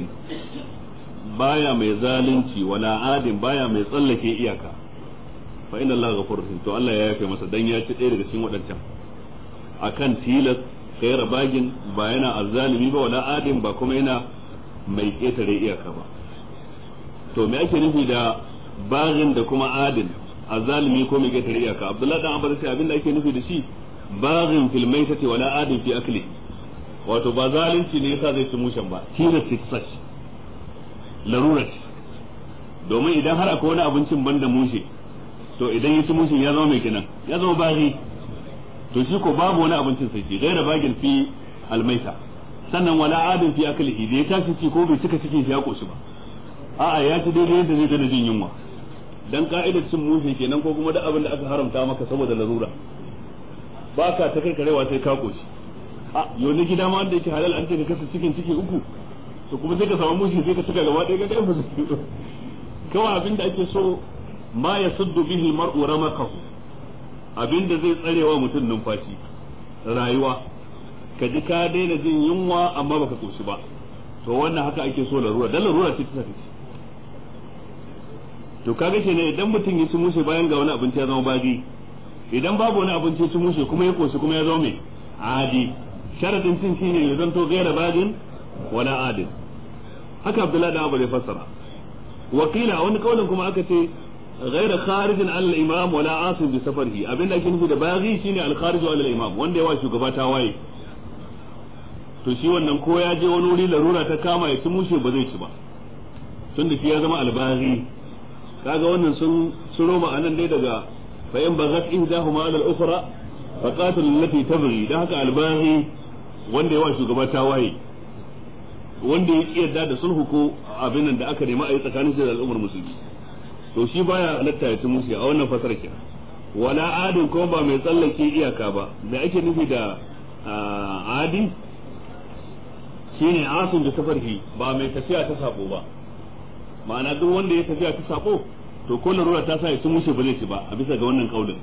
baya mai zalunci wala adin baya mai tsallake iyaka fa inna Allah ghafurur rahim to Allah ya yafe masa dan ya ci ɗaya daga cikin waɗancan akan tilas ghaira bagin ba yana azzalimi ba wala adin ba kuma yana mai ƙetare iyaka ba to me ake nufi da bagin da kuma adin azzalimi ko mai ƙetare iyaka Abdullahi dan Abbas sai abinda ake nufi da shi bagin fil maitati wala adin fi akli wato ba zalunci ne yasa zai ci mushen ba tilas ce ta sashi larura ce domin idan har akwai wani abincin banda mushe to idan ya ci mushin ya zama mai kenan ya zama bari to shi ko babu wani abincin sai shi gaira bagin fi almaita sannan wala adin fi aklihi da ya tashi ci ko bai cika cikin shi ya koshi ba a'a ya ci daidai yadda zai gana jin yunwa dan ka'idar cin mushe kenan ko kuma duk abin da aka haramta maka saboda larura ba ka ta karkarewa sai ka koshi a yau na gida ma wanda yake halal an ce ka kasa cikin ciki uku to kuma sai ka samu mushi sai ka cika gaba ɗaya ga ɗaya ba kawai abin da ake so ma ya suddu bihi mar'u ramakahu abin da zai tsarewa mutum numfashi rayuwa ka ji ka daina jin yunwa amma baka koshi ba to wannan haka ake so larura dan larura ce ta tafi to kaga kenan idan mutum ya ci mushe bayan ga wani abinci ya zama bagi idan babu wani abinci ya ci mushe kuma ya koshi kuma ya zama mai adi sharadin cin shine ya zanto gaira bagin wala adil haka abdullahi da abu da fassara wakila wani kaulin kuma aka ce غير خارج على الامام ولا عاصم بسفره abin da ake nufi da baghi shine al kharij ala al imam wanda yawa shugaba ta waye to shi wannan ko ya je wani wuri larura ta kama ya ci mushe ba zai ci ba tunda shi ya zama al baghi kaga wannan sun suro ma'anan dai daga fa in baghat ihdahuma ala al ukhra fa qatil allati tabghi dan haka al baghi wanda yawa shugaba ta waye wanda ya yarda da sulhu ko abin da aka nemi a yi tsakanin shi da al'ummar musulmi to shi baya halatta ya ci musu a wannan fasar ke wala adin ko ba mai tsallake iyaka ba me ake nufi da adi shine asun da safarhi ba mai tafiya ta sako ba ma'ana duk wanda ya tafiya ta sako to ko larura ta sa ya ci mushe ba zai ci ba a bisa ga wannan kaulin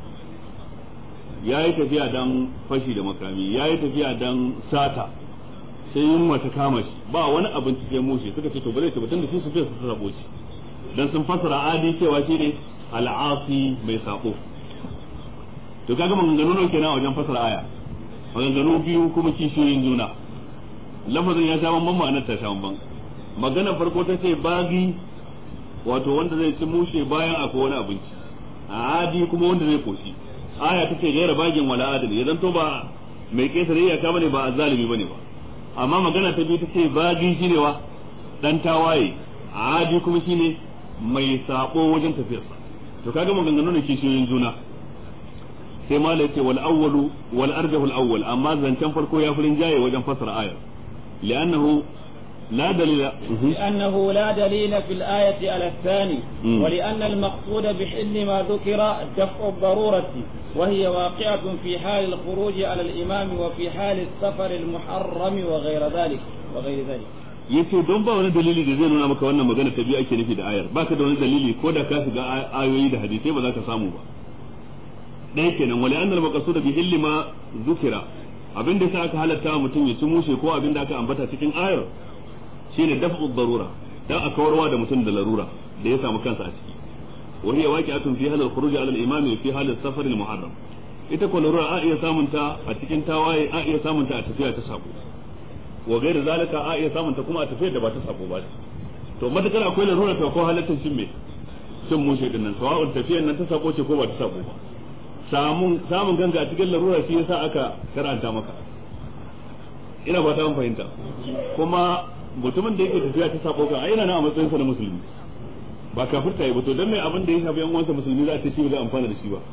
ya yi tafiya dan fashi da makami ya yi tafiya dan sata sai yunwa ta kama shi ba wani abinci sai mushe suka ce to ba zai ci ba tunda shi su fiye su sabo shi dan sun fasara adi cewa shine al'asi mai sako to kaga maganganu nawa kenan wajen fasara aya maganganu biyu kuma kishiyoyin juna lafazin ya sha bamban ma'anar ta sha bamban maganar farko ta ce bagi wato wanda zai ci mushe bayan akwai wani abinci adi kuma wanda zai koshi aya ta ce gaira bagin wala adali ya zanto ba mai kesare iyaka bane ba azzalimi bane ba amma magana ta biyu ta ce bagi shine wa dan tawaye adi kuma shine mai sabo wajen tafiyarsa to kaga maganganu ne kishiyoyin juna sai malai ce wal awwalu wal arjahu al awwal amma zancen farko ya furin jaye wajen fasara ayar li'annahu لا دليل لأنه لا دليل في الآية على الثاني ولأن المقصود بحل ما ذكر دفع الضرورة وهي واقعة في حال الخروج على الإمام وفي حال السفر المحرم وغير ذلك وغير ذلك yace don ba wani dalili da zai nuna maka wannan magana ta biyu ake nufi da ayar baka da wani dalili ko da ka shiga ayoyi da hadisai ba za ka samu ba ɗaya kenan wali annal maqsud bi illi ma zukira abin da aka halatta mutum ya ci mushe ko abin da aka ambata cikin ayar shine daf'u darura dan a kawarwa da mutum da larura da ya samu kansa a ciki wa hiya waqi'atun fi halal khuruj ala al-imam fi halal safar al-muharram ita ko larura a iya samunta a cikin tawaye a iya samunta a tafiya ta sako wa gaira zalika a iya samun ta kuma a tafiyar da ba ta sabo ba to matakar akwai larura ta ko halatta shin me cin mushe din nan sawa'un tafiyar nan ta sabo ce ko ba ta sabo ba samun samun ganga a cikin larura shi yasa aka karanta maka ina ba ta fahimta kuma mutumin da yake tafiya ta sabo kan ayyana na a matsayin sa na musulmi ba kafirta yi ba to dan mai abin da ya shafi yan uwansa musulmi za a ce shi ba zai amfana da shi ba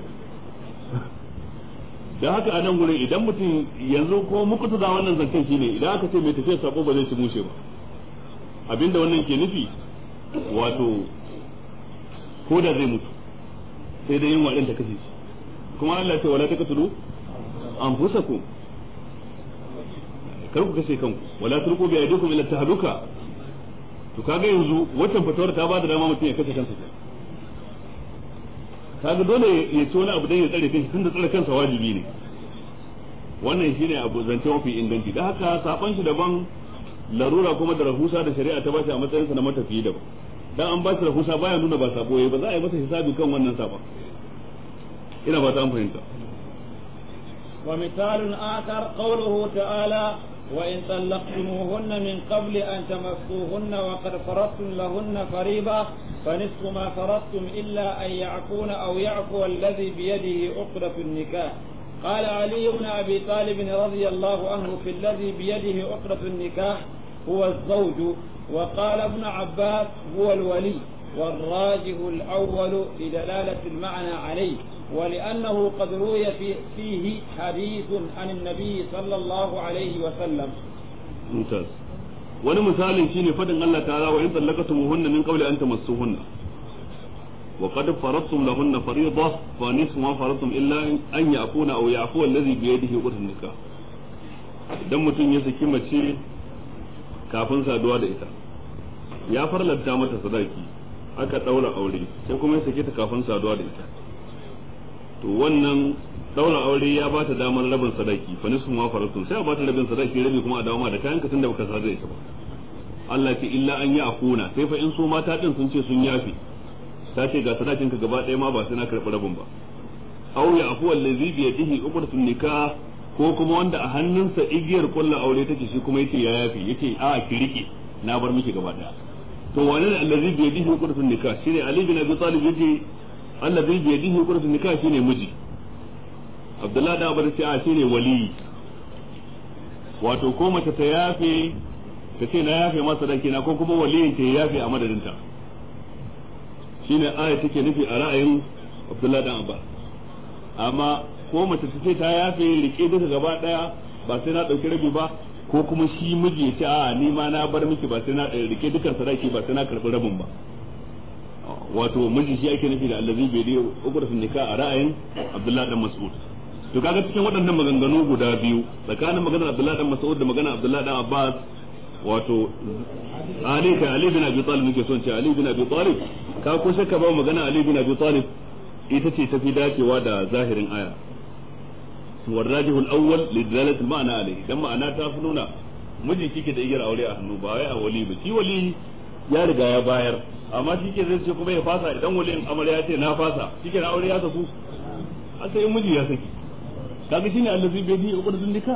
da haka a nan gurin idan mutum yanzu ko muku da wannan zancen shine idan aka ce mai tafiya sabo ba zai ci mushe ba abinda wannan ke nufi wato ko da zai mutu sai dai yin waɗin ta kashe shi kuma Allah ce wala taqtulu anfusakum kar ku kashe kanku wala tulqu bi aydikum ila tahluka to kaga yanzu waccan fatawar ta bada dama mutum ya kashe kansa kaga dole ya ci wani abu dan ya tsare kansa tunda tsare kansa wajibi ne wannan shine abu zance mafi inganci da haka saban shi daban larura kuma da rahusa da shari'a ta bashi a matsayin sa na matafiyi daban dan an bashi rahusa baya nuna ba sabo yayi ba za a yi masa hisabi kan wannan saban ina ba ta an fahimta ومثال آخر قوله تعالى وإن طلقتموهن من قبل أن تمسوهن وقد فرضتم لهن فريضة فنصف ما فرضتم إلا أن يعفون أو يعفو الذي بيده عقدة النكاح قال علي بن أبي طالب رضي الله عنه في الذي بيده عقدة النكاح هو الزوج وقال ابن عباس هو الولي والراجح الأول لدلالة المعنى عليه ولأنه قد روي في فيه حديث عن النبي صلى الله عليه وسلم ممتاز wani misalin shine fadin Allah ta'ala wa in tallaqatumuhunna min qawli an tamassuhunna wa qad faradtum lahunna fariida fa nisfu ma faradtum illa an ya'funa aw ya'fu alladhi bi yadihi uqdatun nikah idan mutum ya saki mace kafin saduwa da ita ya farlanta mata sadaki aka daura aure sai kuma ya sake ta kafin saduwa da ita to wannan daura aure ya ba ta damar rabin sadaki fa nisfu ma faratun sai a ba ta rabin sadaki rabi kuma a dawo ma da kayan ka tunda baka sadu da ita ba Allah ce illa an ya afuna sai fa in so mata din sun ce sun yafi ta ce ga sadakin ka gaba ɗaya ma ba sai na karɓi rabin ba aw ya afu allazi bi yadihi uqdatun nikah ko kuma wanda a hannunsa igiyar kullu aure take shi kuma yace ya yafi yace a ki rike na bar miki gaba ɗaya to wani ne allazi bi yadihi uqdatun nikah shine ali bin abi talib yace allazi bi yadihi uqdatun nikah shine miji abdullahi da abar ce a shine wali wato ko mace ta yafe ta ce na yafe masa danki na ko kuma waliyin ta yafe a madadinta shine aya take nufi a ra'ayin abdullahi dan abbas amma ko mace ta ce ta yafe rike duka gaba daya ba sai na dauki rabi ba ko kuma shi miji ya ce a ni ma na bar miki ba sai na rike dukan sadaki ba sai na karbi rabin ba wato miji shi ake nufi da allazi bai da ukurfin nikah a ra'ayin abdullahi dan mas'ud to kaga cikin waɗannan maganganu guda biyu tsakanin maganar abdullahi dan mas'ud da maganar abdullahi dan abbas wato ali kai ali bin abi talib nake son ce ali bin abi talib ka ko shakka ba magana ali bin abi talib ita ce tafi dacewa da zahirin aya والراجح الاول لدلاله المعنى عليه dan ma'ana ta fi nuna miji kike da igiyar aure a hannu ba wai a wali ba shi wali ya riga ya bayar amma shi ke zai ce kuma ya fasa idan waliyin amarya ya ce na fasa shi ke na aure ya saku a sai miji ya saki kaga shine allazi bai bi uqdatun nikah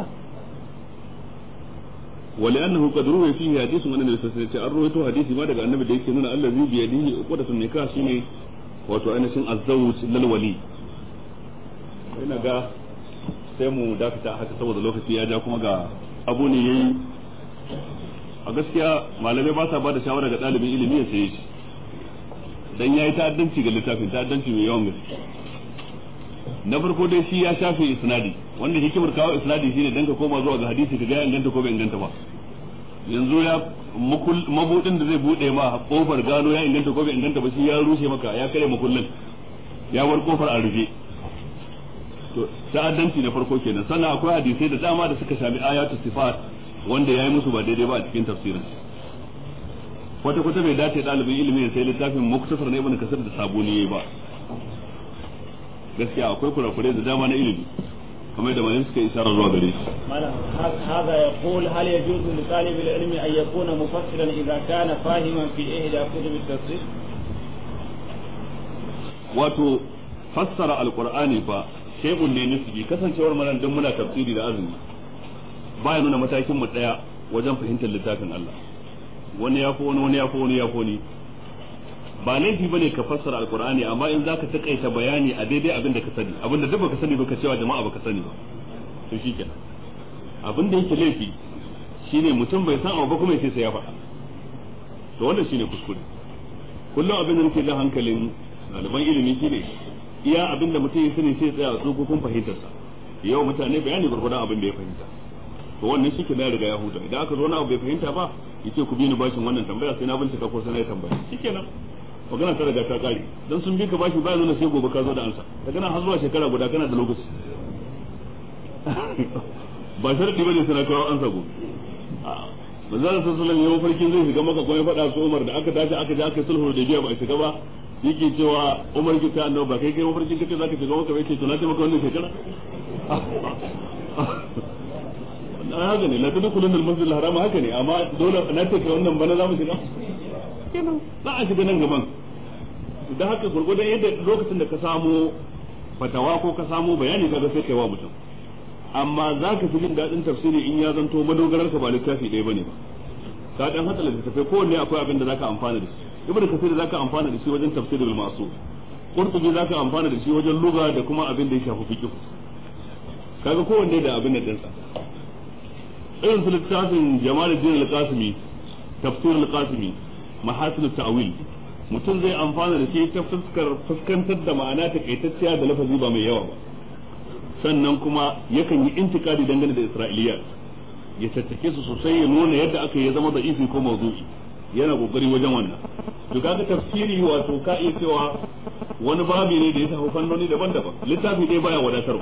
ولأنه قد روي فيه حديث من النبي صلى الله عليه وسلم رويته حديث ما daga annabi da yake nuna allazi bi yadihi uqdatun nikah shine wato ainihin azzawj lil wali ina ga sai mu dakata haka saboda lokaci ya ja kuma ga abu ne yayi a gaskiya malamai ba sa ba da shawara ga ɗalibin ilimi ya saye shi dan yayi ta'addanci ga littafin ta'addanci mai yawan gaske na farko dai shi ya shafe isnadi wanda hikimar kawo isnadi shine dan ka koma zuwa ga hadisi ka ga inganta ko bai inganta ba yanzu ya mabudin da zai bude ma kofar gano ya inganta ko bai inganta ba shi ya rushe maka ya kare makullin ya bar kofar a rufe to ta'addanci na farko kenan sannan akwai hadisai da dama da suka shafi ayatu sifat wanda yayi musu ba daidai ba a cikin tafsirin kwata kwata bai dace dalibin ilimi sai littafin muktasar na ibn kasir da sabuni yayi ba gaskiya akwai kurakurai da dama na ilimi kamar da malam suka isharar zuwa gare shi هذا يقول هل يجوز لطالب العلم أن يكون مفسرا إذا كان فاهما في إحدى كتب التفسير؟ wato fassara alqur'ani fa shay'un ne nisbi kasancewar mana dan muna tafsiri da azumi baya nuna matakin mu daya wajen fahimtar littafin Allah wani ya fi wani wani ya fi wani ya fi wani ba laifi bane ka fassara alqur'ani amma in zaka takaita bayani a daidai abin da ka sani abin da duk baka sani baka cewa jama'a baka sani ba to shikenan abin da yake laifi shine mutum bai san abu ba kuma yace sai ya faɗa to wannan shine kuskure kullum abin da nake jan hankalin ɗaliban ilimi shine iya abin da mutum ya sani sai tsaya a tsofaffin fahimtarsa yau mutane bayani gurgurdan abin da ya fahimta to wannan shi ke da riga ya huta idan aka zo na abu bai fahimta ba yace ku bi ni bashin wannan tambaya sai na bincika ko sai na yi tambaya shikenan magana ta riga ta kare dan sun bi ka bashi ba nuna sai gobe ka zo da ansa daga nan har zuwa shekara guda kana da lokaci ba sharadi bane sai na kawo ansa gobe manzon sallallahu alaihi wasallam farkin zai shiga maka kuma ya faɗa su Umar da aka tashi aka je aka sulhu da biya ba a shiga ba yake cewa Umar ki ta annabi ba kai kai mafarkin kace zaka shiga maka bai ce to na ce maka wannan shekara na haka ne la tadkhulun al-masjid al-haram haka ne amma dole na ce kai wannan bana za mu shiga kenan za a shiga nan gaban da haka gurgurdan yadda lokacin da ka samu fatawa ko ka samu bayani kaga sai kai wa mutum amma za ka fi jin daɗin tafsiri in ya zanto madogarar ka ba littafi ɗaya bane ba ka dan hada littattafai kowanne akwai abin da zaka amfana da shi ibnu kasir zaka amfana da shi wajen tafsirul masu qurtubi zaka amfana da shi wajen lugha da kuma abin da ya shafi fiqh kaga kowanne da abin da dinsa irin su littafin jamaluddin al-qasimi tafsir al-qasimi mahasin ta'wil mutum zai amfana da shi ta fuskar fuskantar da ma'ana takaitacciya da lafazi ba mai yawa ba sannan kuma yakan yi intikadi dangane da isra'iliya ya tattake su sosai ya nuna yadda aka yi zama da isi ko mawdu'i yana kokari wajen wannan to kaga tafsiri wato ka iya cewa wani babi ne da ya shafi fannoni daban-daban littafi dai baya wadatarwa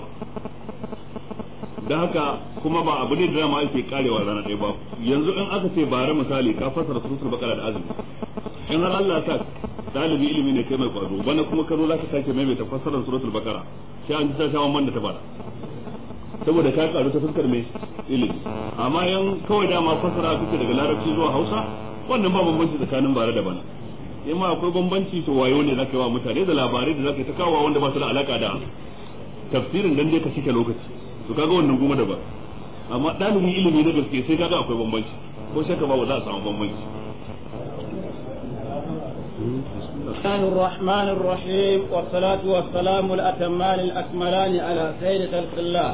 da haka kuma ba abu ne da dama ake karewa rana ɗaya ba yanzu in aka ce bare misali ka fasara suratul baqara da azumi in har Allah ta dalibi ilimi ne kai mai kwazo bana kuma ka zo zaka sake maimaita fasarar suratul baqara sai an ji ta shawon man da ta bada saboda ka karu ta fuskar mai ilimi amma yan kawai dama fasara kake daga larabci zuwa hausa wannan ba bambanci tsakanin bare da bana in ma akwai bambanci to wayo ne zaka yi wa mutane da labarai da zaka yi ta kawo wanda ba su da alaka da tafsirin dan dai ka cike lokaci to kaga wannan kuma da ba amma dalibin ilimi na gaske sai kaga akwai bambanci ko shakka ba za a samu bambanci الرحمن الرحمن الرحيم والصلاة والسلام الأتمان الأكملان على سيد خلق الله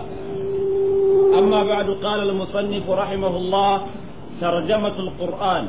أما بعد قال المصنف رحمه الله ترجمة القرآن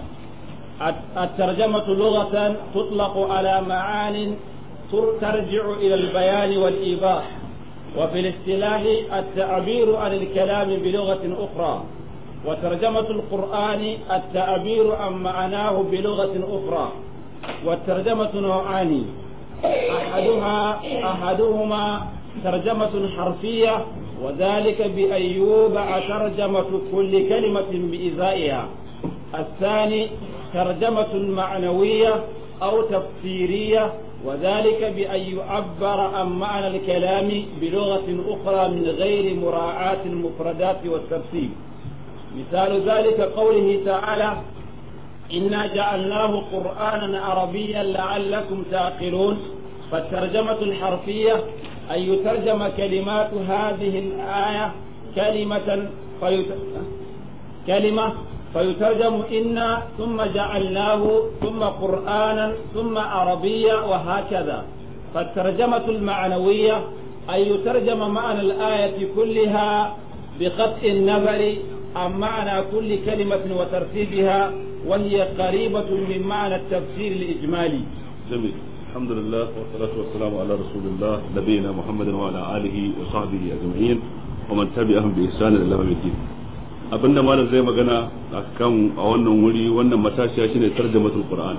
الترجمة لغة تطلق على معان ترجع إلى البيان والإيضاح وفي الاصطلاح التعبير عن الكلام بلغة أخرى وترجمة القرآن التعبير عن معناه بلغة أخرى والترجمة نوعان أحدها أحدهما ترجمة حرفية وذلك بأن يوضع ترجمة كل كلمة بإزائها الثاني ترجمة معنوية أو تفسيرية وذلك بأن يعبر عن معنى الكلام بلغة أخرى من غير مراعاة المفردات والترتيب مثال ذلك قوله تعالى إنا جعلناه قرآنا عربيا لعلكم تعقلون فالترجمة الحرفية أن يترجم كلمات هذه الآية كلمة فيت... كلمة فيترجم إنا ثم جعلناه ثم قرآنا ثم عربيا وهكذا فالترجمة المعنوية أن يترجم معنى الآية كلها بقطع النظر عن معنى كل كلمة وترتيبها وهي قريبة من معنى التفسير الإجمالي جميل الحمد لله والصلاة والسلام على رسول الله نبينا محمد وعلى آله وصحبه أجمعين ومن تبعهم بإحسان إلى يوم الدين abin da malam zai magana a kan a wannan wuri wannan matashiya shine tarjamatul qur'an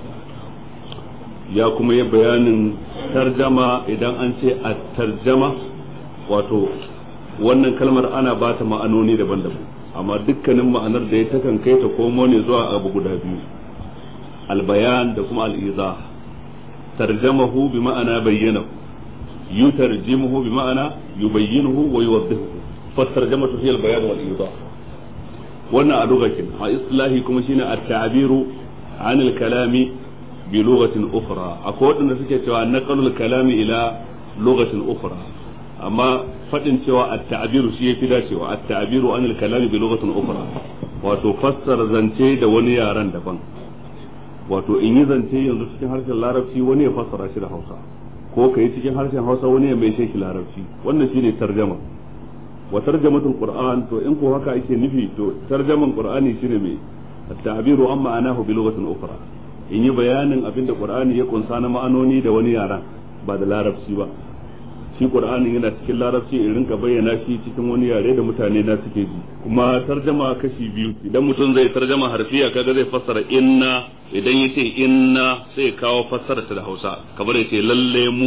ya kuma yi bayanin tarjama idan an ce a tarjama wato wannan kalmar ana ba ta ma'anoni daban-daban amma dukkanin ma'anar da ya takan kai ta komo ne zuwa abu guda biyu albayan da kuma al'iza tarjamahu bi ma'ana bayyanahu yutarjimuhu bi ma'ana yubayyinuhu wa yuwaddihuhu fa tarjamatu hiya albayan wal idah wannan a lugakin a islahi kuma shine at-ta'biru an al-kalami bi lughatin ukhra akwai wadanda suke cewa naqalul kalami ila lughatin ukhra amma fadin cewa at-ta'biru shi yafi dacewa at-ta'biru an al-kalami bi lughatin ukhra wato fassara zance da wani yaran daban wato in yi zance yanzu cikin harshen larabci wani ya fassara shi da Hausa ko kai cikin harshen Hausa wani ya mai shi larabci wannan shine tarjama wa tarjamatul qur'an to in ko haka ake nufi to tarjaman qur'ani shine me at-ta'biru amma anahu bi lughatin ukhra in yi bayanin abin da qur'ani ya kunsa na ma'anoni da wani yaran ba da larabci ba shi qur'ani yana cikin larabci in rinka bayyana shi cikin wani yare da mutane na suke ji kuma tarjama kashi biyu idan mutum zai tarjama harfiya kaga zai fassara inna idan ya ce inna sai kawo fassara ta da Hausa kamar ya ce lalle mu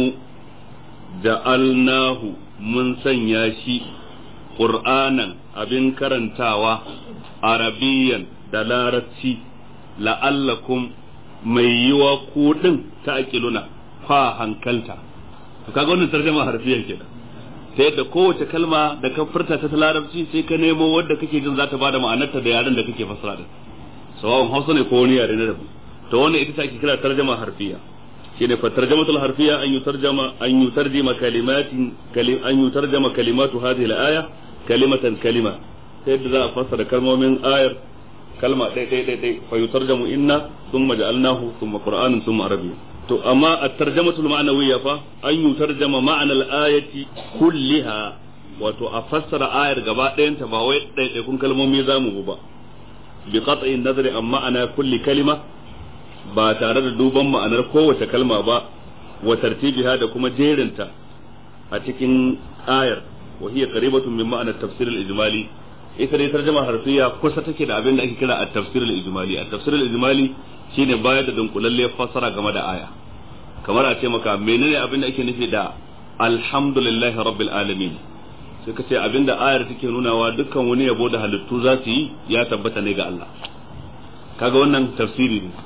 ja'alnahu mun sanya shi qur'anan abin karantawa arabiyan da larabci la'allakum mai yiwa ku din ta akiluna fa hankalta to kaga wannan tarjuma harfiyan kenan ta yadda kowace kalma da ka furta ta larabci sai ka nemo wadda kake jin za ta bada ma'anarta da yaren da kake fassara din sawa'un hausa ne ko wani yare na daban to wannan ita ake kira tarjuma harfiya shine fa tarjamatul harfiya an yutarjama an yutarjima kalimatin an yutarjama kalimatu hadhihi al-aya kalimatan kalima ta yadda za a fassara kalmomin ayar kalma ɗaya ɗaya ɗaya ɗaya fa yutarjamu inna thumma ja'alnahu thumma qur'anan thumma arabiyya to amma at-tarjamatu al-ma'nawiyya fa an yutarjama ma'ana al-ayati kulliha wato a fassara ayar gaba ɗayanta ba wai ɗaya kun kalmomi zamu ba bi qat'i nazari an ma'ana kulli kalima ba tare da duban ma'anar kowace kalma ba wa tartibiha da kuma jerinta a cikin ayar wa hiya qaribatun min ma'ana tafsir al-ijmali ita dai tarjuma harfiya kusa take da abin da ake kira at-tafsir al-ijmali at-tafsir al-ijmali shine bayar da dunkulalliyar fassara game da aya kamar a ce maka menene abin da ake nufi da alhamdulillahi rabbil alamin sai ka ce abin da ayar take nunawa dukkan wani yabo da halittu za su yi ya tabbata ne ga Allah kaga wannan tafsiri ne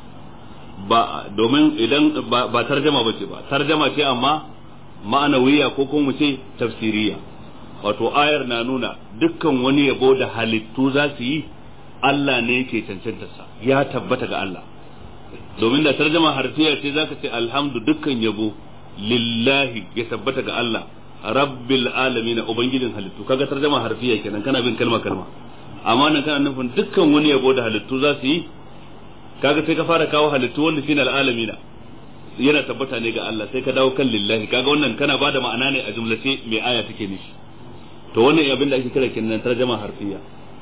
ba domin idan ba tarjama bace ba tarjama ce amma ma'anawiya ko kuma mu ce tafsiriya wato ayar na nuna dukkan wani yabo da halittu za su yi Allah ne yake cancantarsa ya tabbata ga Allah domin da tarjama harfiya ce zaka ce alhamdu dukkan yabo lillahi ya tabbata ga Allah rabbil alamin ubangijin halittu kaga tarjama harfiya kenan kana bin kalma kalma amma nan kana nufin dukkan wani yabo da halittu za su yi kaga sai ka fara kawo halittu wanda shine alalamina yana tabbata ne ga Allah sai ka dawo kan lillahi kaga wannan kana bada ma'ana ne a jumlace mai aya take nishi to wannan abin da ake kira kenan tarjama harfiya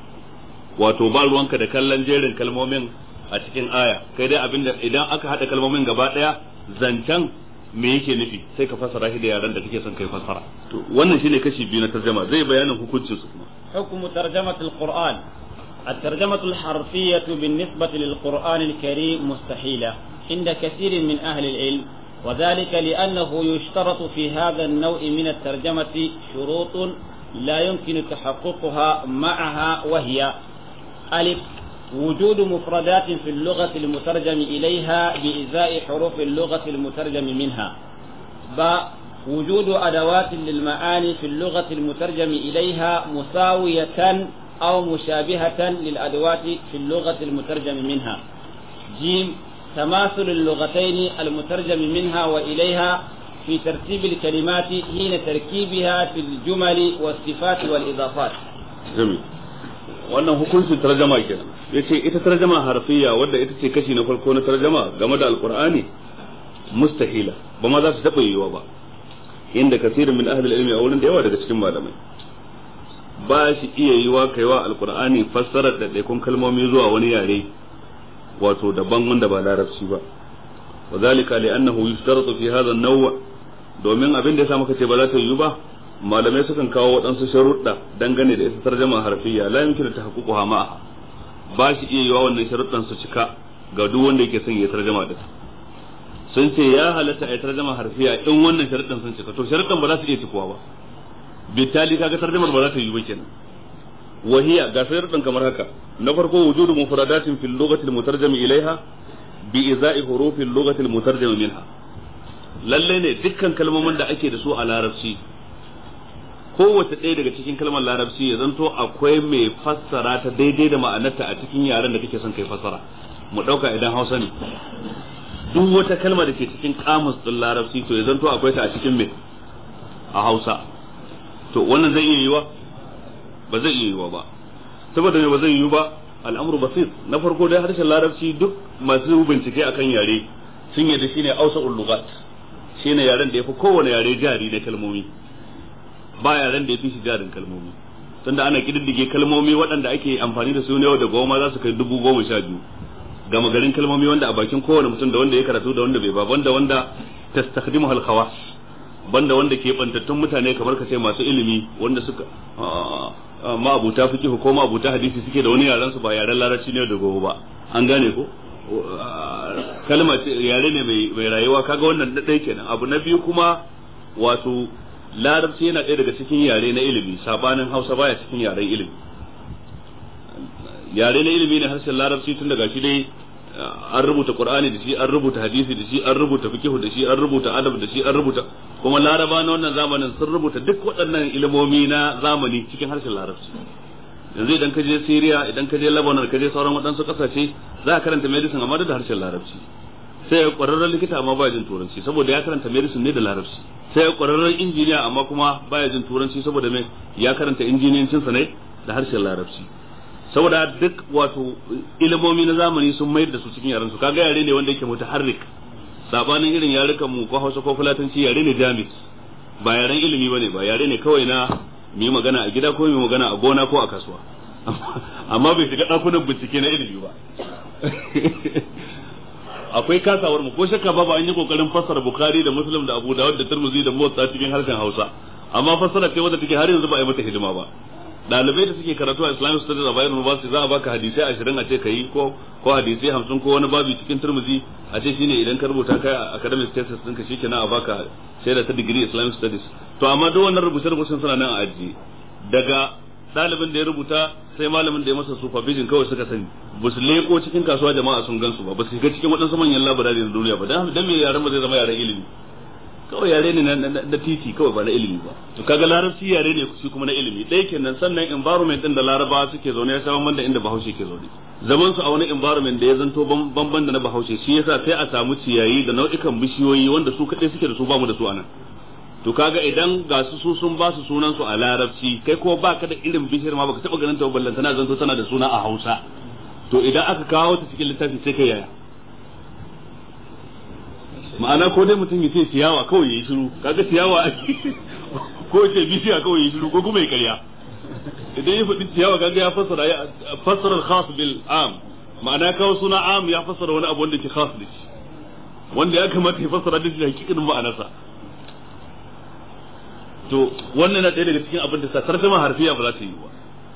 wato ba ruwanka da kallon jerin kalmomin a cikin aya kai dai abin da idan aka hada kalmomin gaba daya zancen me yake nufi sai ka fassara shi da yaran da kake son kai fassara to wannan shine kashi biyu na tarjama zai bayanin hukuncin su kuma حكم ترجمة القرآن الترجمة الحرفية بالنسبة للقرآن الكريم مستحيلة عند كثير من أهل العلم وذلك لأنه يشترط في هذا النوع من الترجمة شروط لا يمكن تحققها معها وهي ألف وجود مفردات في اللغة المترجم إليها بإزاء حروف اللغة المترجم منها باء وجود أدوات للمعاني في اللغة المترجم إليها مساوية أو مشابهة للأدوات في اللغة المترجم منها جيم تماثل اللغتين المترجم منها وإليها في ترتيب الكلمات حين تركيبها في الجمل والصفات والإضافات jami wannan hukuncin tarjama kenan yace ita tarjama harfiya wadda ita ce kashi na farko na tarjama game da alqur'ani mustahila ba ma za su taba yiwa ba inda kasirin min ahli ilmi a wurin da yawa daga cikin malamai ba shi iya yiwa kaiwa alqur'ani fassarar da daikon kalmomi zuwa wani yare wato daban wanda ba larabci ba وذلك لأنه يشترط في هذا النوع domin abin da ya sa muka ce ba za ta yiwu ba malamai sukan kawo waɗansu sharuɗa dangane da ita tarjama harfiya la yumkin ta haƙuƙu ma'a ba shi iya yiwa wannan sharuɗan su cika ga duk wanda yake son ya tarjama da sun ce ya halatta a tarjama harfiya in wannan sharuɗan sun cika to sharuɗan ba za su iya cikuwa ba bitali kaga tarjamar ba za ta yiwu ba kenan wahiya ga sharuɗan kamar haka na farko wujudu mufradatin fil lughati al mutarjami ilaiha bi iza'i hurufin lugatil mutarjama minha lalle ne dukkan kalmomin da ake da su a larabci kowace ɗaya daga cikin kalmar larabci ya zanto akwai mai fassara ta daidai da ma'anarta a cikin yaren da kake son kai fassara mu ɗauka idan hausa ne duk wata kalma da ke cikin kamus ɗin larabci to ya zanto akwai ta a cikin me a hausa to wannan zai iya yiwa ba zai iya yiwa ba saboda me ba zai yiwu ba al'amru basir na farko dai harshen larabci duk masu bincike akan yare sun yadda shine ausa ullugat shine yaren da yafi kowane yare jari na kalmomi ba yaren da yafi shi jarin kalmomi tunda ana kididdige kalmomi waɗanda ake amfani da su ne yau da goma za su kai dubu goma sha biyu gama garin kalmomi wanda a bakin kowane mutum da wanda ya karatu da wanda bai ba banda wanda tastakhdimu hal khawas banda wanda ke bantattun mutane kamar ka ce masu ilimi wanda suka ma'abuta fiqh ko ma'abuta hadisi suke da wani yaran su ba yaren larabci ne da gobe ba an gane ko kalma ce yare ne mai rayuwa kaga wannan da ɗaya kenan abu na biyu kuma wato larabci yana ɗaya daga cikin yare na ilimi sabanin hausa baya cikin yaren ilimi yare na ilimi ne harshen larabci tun daga shi dai an rubuta qur'ani da shi an rubuta hadisi da shi an rubuta fiqh da shi an rubuta adab da shi an rubuta kuma laraba na wannan zamanin sun rubuta duk waɗannan ilimomi na zamani cikin harshen larabci yanzu idan ka je Syria idan ka je Lebanon ka je sauran waɗansu ƙasashe za ka karanta medicine amma da harshen larabci sai ya ƙwararren likita amma baya jin turanci saboda ya karanta medicine ne da larabci sai ya ƙwararren injiniya amma kuma baya jin turanci saboda me ya karanta injiniyancinsa ne da harshen larabci saboda duk wato ilimomi na zamani sun mayar da su cikin yaran su kaga yare ne wanda yake mutaharrik sabanin irin yarukan mu ko Hausa ko Fulatanci yare ne jamis ba yaren ilimi bane ba yare ne kawai na mu yi magana a gida ko mu yi magana a gona ko a kasuwa amma bai shiga dakunan bincike na ilimi ba akwai kasawar mu ko shakka babu an yi kokarin fassara Bukhari da Muslim da Abu Dawud da Tirmidhi da Muwatta cikin harshen Hausa amma fassara ce wadda take har yanzu ba a yi mata hidima ba dalibai da suke karatu a Islamic Studies a Bayern University za a baka hadisai 20 a ce kai ko ko hadisai 50 ko wani babu cikin Tirmidhi a ce shine idan ka rubuta kai a academic thesis ɗinka shikenan a baka shaida ta degree Islamic Studies to amma duk wannan rubuce-rubucen suna nan a ajiye daga ɗalibin da ya rubuta sai malamin da ya masa supervision kawai suka sani ba su leko cikin kasuwa jama'a sun gansu ba ba su shiga cikin waɗansu manyan labarari na duniya ba dan dan me yaren ba zai zama yaren ilimi kawai yare ne na titi kawai ba na ilimi ba to kaga larabci yare ne shi kuma na ilimi ɗaya kenan sannan environment din da larabawa suke zaune ya sha da inda bahaushe ke zaune zaman su a wani environment da ya zanto bamban da na bahaushe shi yasa sai a samu ciyayi da nau'ikan bishiyoyi wanda su kaɗai suke da su bamu da su anan to kaga idan ga su su sun ba su sunan su a larabci kai ko baka da irin bishiyar ma baka taba ganin ta ballan tana zanto tana da suna a Hausa to idan aka kawo ta cikin littafi sai kai yaya ma'ana ko dai mutum ya ce ciyawa kawai yayi shiru kaga ciyawa ko ce bishiya kawai yayi shiru ko kuma ya karya idan ya faɗi ciyawa kaga ya fassara ya fassara al-khas bil am ma'ana kawo suna am ya fassara wani abu wanda ke khas da shi wanda ya kamata ya fassara da shi hakikanin ma'anarsa to wannan na ɗaya daga cikin abin da sa tarjuma harfiya ba za ta yi ba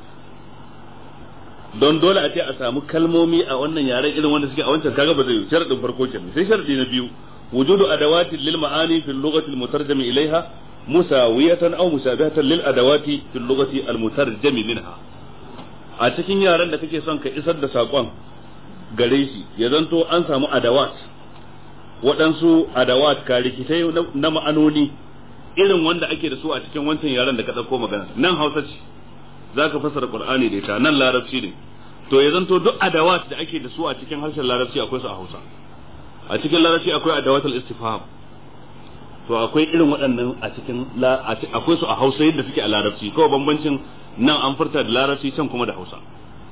don dole a ce a samu kalmomi a wannan yaren irin wanda suke a wancan kaga ba zai yi sharadin farko kenan sai sharadi na biyu wujudu adawatin lil ma'ani fil lughati al mutarjam ilaiha musawiyatan aw musabihatan lil adawati fil lughati al mutarjam minha a cikin yaren da kake son ka isar da sakon gare shi ya zanto an samu adawat waɗansu adawat ka rikitai na ma'anoni irin wanda ake da su a cikin wancan yaren da ka ɗauko magana nan hausa ce za ka fassara qur'ani da ita nan larabci ne to ya zanto duk adawat da ake da su a cikin harshen larabci akwai su a hausa a cikin larabci akwai adawatul istifham to akwai irin waɗannan a cikin akwai su a hausa yadda suke a larabci kawai bambancin nan an furta da larabci can kuma da hausa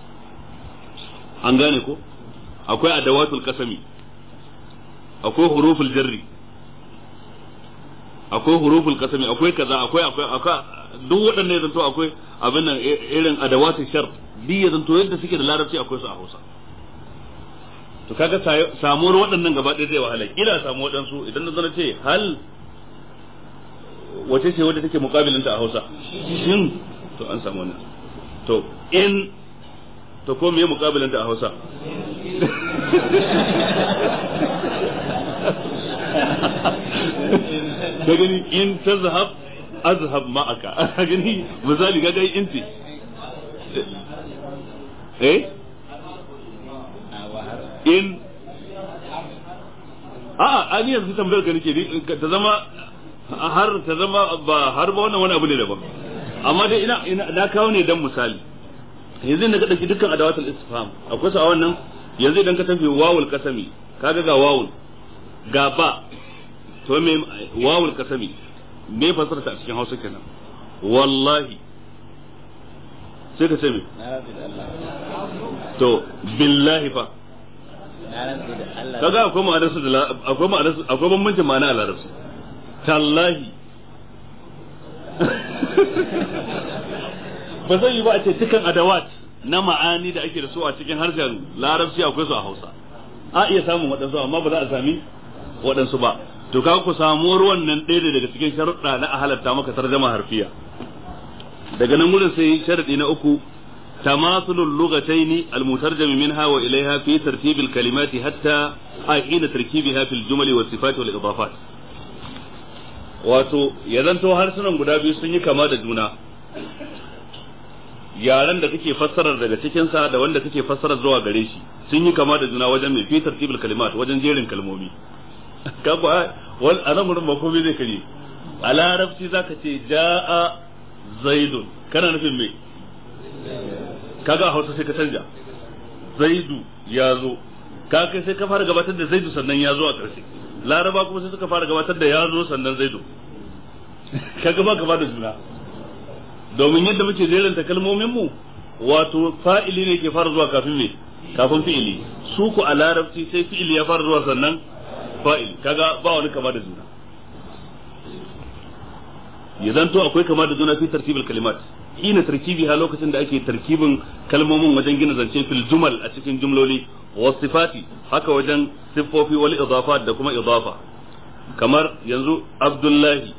an gane ko akwai adawatul kasami akwai huruful jarri akwai huruful kasami akwai kaza akwai akwai akwai duk waɗannan ya zanto akwai abin nan irin adawatul shar duk ya zanto yadda suke da larabci akwai su a hausa to kaga samuwar waɗannan gaba ɗaya zai wahala kila samu waɗansu idan na zana ce hal wace ce wadda take muƙabilinta a hausa shin to an samu wannan to in to ko me muƙabilinta a hausa ka gani in tazhab azhab ma'aka ka gani misali ka gani in ce eh in a'a an yanzu tambayar ka nake ta zama har ta zama ba har ba wannan wani abu ne daban amma dai ina ina na kawo ne dan misali yanzu da ka dauki dukkan adawatul istifham akwai su a wannan yanzu idan ka tafi wawul kasami kaga ga wawul ga ba to me wawul kasami me fasara ta a cikin Hausa kenan wallahi sai ka ce me to billahi fa kaga akwai ma'anarsu da akwai ma'anarsu akwai bambancin ma'ana a larabci tallahi ba zai yi ba a ce dukan adawat na ma'ani da ake da su a cikin harshen larabci akwai su a hausa a iya samun waɗansu amma ba za a sami waɗansu ba to ka ku samuwar wannan ɗaya daga cikin sharuɗa na a halatta maka tarjama harfiya daga nan wurin sai sharaɗi na uku تماثل اللغتين المترجم منها وإليها في ترتيب الكلمات حتى حين تركيبها في الجمل والصفات والإضافات wato ya zanto harsunan guda biyu sun yi kama da juna yaren da kake fassarar daga cikinsa da wanda kake fassarar zuwa gare shi sun yi kama da juna wajen mai fi tartibul kalimat wajen jerin kalmomi ka ku wal anan gurin ba komai zai kare a larabci zaka ce jaa zaidun kana nufin me kaga a hausa sai ka canja zaidu ya zo ka kai sai ka fara gabatar da zaidu sannan ya zo a ƙarshe laraba kuma sai suka fara gabatar da ya zo sannan zaidu kaga ba gaba da juna domin yadda muke jeranta kalmomin mu wato fa'ili ne ke fara zuwa kafin me kafin fi'ili su ku a larabci sai fi'ili ya fara zuwa sannan fa'ili kaga ba wani kama da juna ya zanto akwai kama da juna fi tartibul kalimat hina tarkibi ha lokacin da ake tarkibin kalmomin wajen gina zance fil jumal a cikin jumloli wa sifati haka wajen siffofi wal idafat da kuma idafa kamar yanzu abdullahi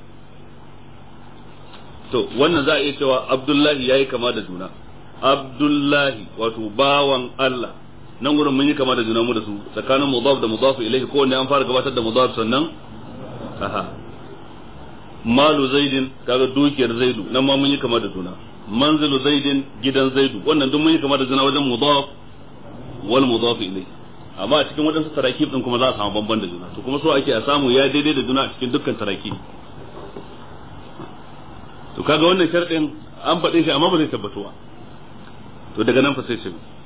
to wannan za a iya cewa abdullahi yayi kama da juna abdullahi wato bawan Allah nan gurin mun yi kama da juna mu da su tsakanin mudaf da mudaf ilayhi ko wanda an fara gabatar da mudaf sannan aha malu zaidin kaga dukiyar zaidu nan ma mun yi kama da juna manzilu zaidin gidan zaidu wannan duk mun yi kama da juna wajen mudaf wal mudaf ilayhi amma a cikin wadansu tarakib din kuma za a samu bamban da juna to kuma so ake a samu ya daidai da juna a cikin dukkan tarakib to kaga wannan sharɗin an faɗe shi amma ba zai tabbatuwa to daga nan fa sai ce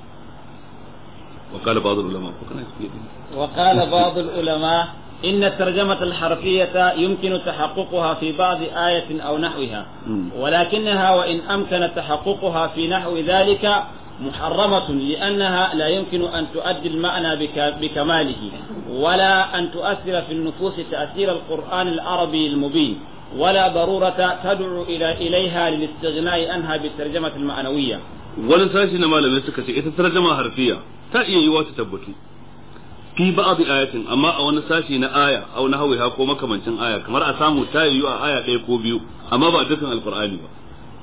وقال بعض العلماء وقال بعض العلماء إن الترجمة الحرفية يمكن تحققها في بعض آية أو نحوها ولكنها وإن أمكن تحققها في نحو ذلك محرمة لأنها لا يمكن أن تؤدي المعنى بكماله ولا أن تؤثر في النفوس تأثير القرآن العربي المبين ولا ضرورة تدعو إلى إليها للاستغناء عنها بالترجمة المعنوية wani sashi na malamai suka ce ita tarjama harfiya ta iya yiwa ta tabbatu fi ba'd ayatin amma a wani sashi na aya aw na hawiha ko makamancin aya kamar a samu ta yiwu a aya ɗaya ko biyu amma ba dukkan alqur'ani ba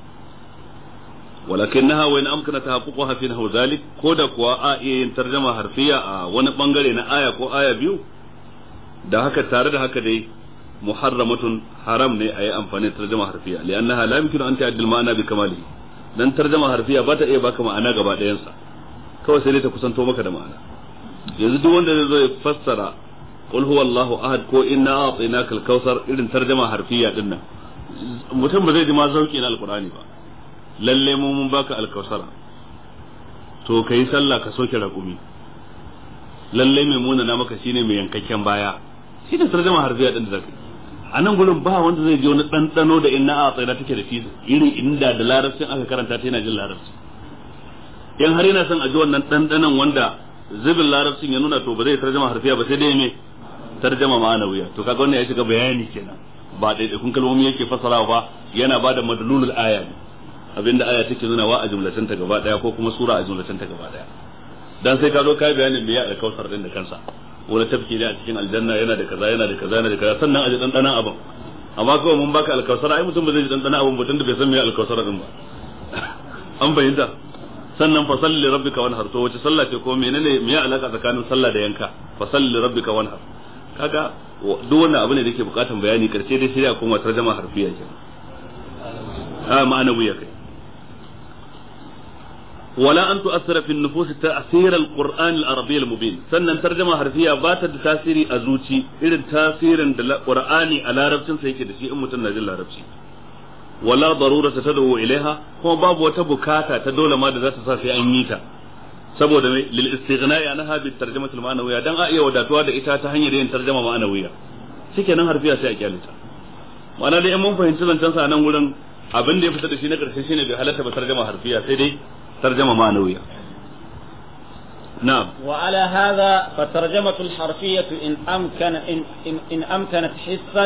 ولكنها وإن أمكن تحققها في نحو ذلك كودا كوا آية ترجمة حرفية wani bangare na aya ko aya biyu da haka tare da haka dai muharramatun haram ne a yi amfani da tarjama harfiya li'annaha la yumkinu an ta'addil ma'ana bi kamalihi dan tarjama harfiya ba ta iya baka ma'ana gaba ɗayansa kawai sai dai ta kusanto maka da ma'ana yanzu duk wanda zai zo ya fassara qul huwallahu ahad ko inna a'tainaka al-kautsar irin tarjama harfiya din nan mutum ba zai ji ma zauki na alqur'ani ba lalle mu mun baka alkausara to kai sallah ka soke raƙumi lalle mai muna na maka shine mai yankakken baya shi da tarjama harfiya din da zaka a nan gurin ba wanda zai ji wani ɗanɗano da inna a tsaye take da shi irin inda da larabcin aka karanta ta yana jin larabci in har yana son a ji wannan ɗanɗanon wanda zubin larabcin ya nuna to ba zai tarjama harfiya ba sai dai me tarjama ma'anawiya to kaga wannan ya shiga bayani kenan ba ɗaiɗaikun kalmomi yake fasarawa ba yana ba da madlulul aya ne abinda aya take nuna wa a jumlatan ta gaba daya ko kuma sura a jumlatan ta gaba daya dan sai ka zo kai bayanin me ya alkausar din da kansa wani tafki ne a cikin aljanna yana da kaza yana da kaza yana da kaza sannan a ji dandanan abin amma kawai mun baka alkausar ai mutum ba zai ji dandanan abin ba tunda bai san me alkausar din ba an bayyana sannan fa salli rabbika wanhar to wace sallah ce ko menene me ya alaka tsakanin sallah da yanka fa salli rabbika wanhar kaga duk wannan abu ne da yake bukatan bayani karshe dai sai ya koma tarjama harfiya ke a ma'ana wuya kai ولا أن تؤثر في النفوس تأثير القرآن العربي المبين سنن ترجمة حرفية بات تأثير أزوتي إذن تأثير القرآن على ربسن سيكي دشي أمة النجل ربسي ولا ضرورة تدعو إليها هو باب وتبكاتا تدول ما ذات في أنيتا saboda mai lil istighna'i anha bi tarjamati al-ma'nawiyya dan a iya wadatuwa da ita ta hanyar yin tarjama ma'nawiyya shikenan harfiya sai a kyalita ma'ana dai in mun fahimci zancen sa nan wurin abin da ya fita da shi na karshe shine bai halatta ba tarjama harfiya sai dai ترجمة معنوية نعم وعلى هذا فالترجمة الحرفية إن أمكن إن, إن, إن أمكنت حسا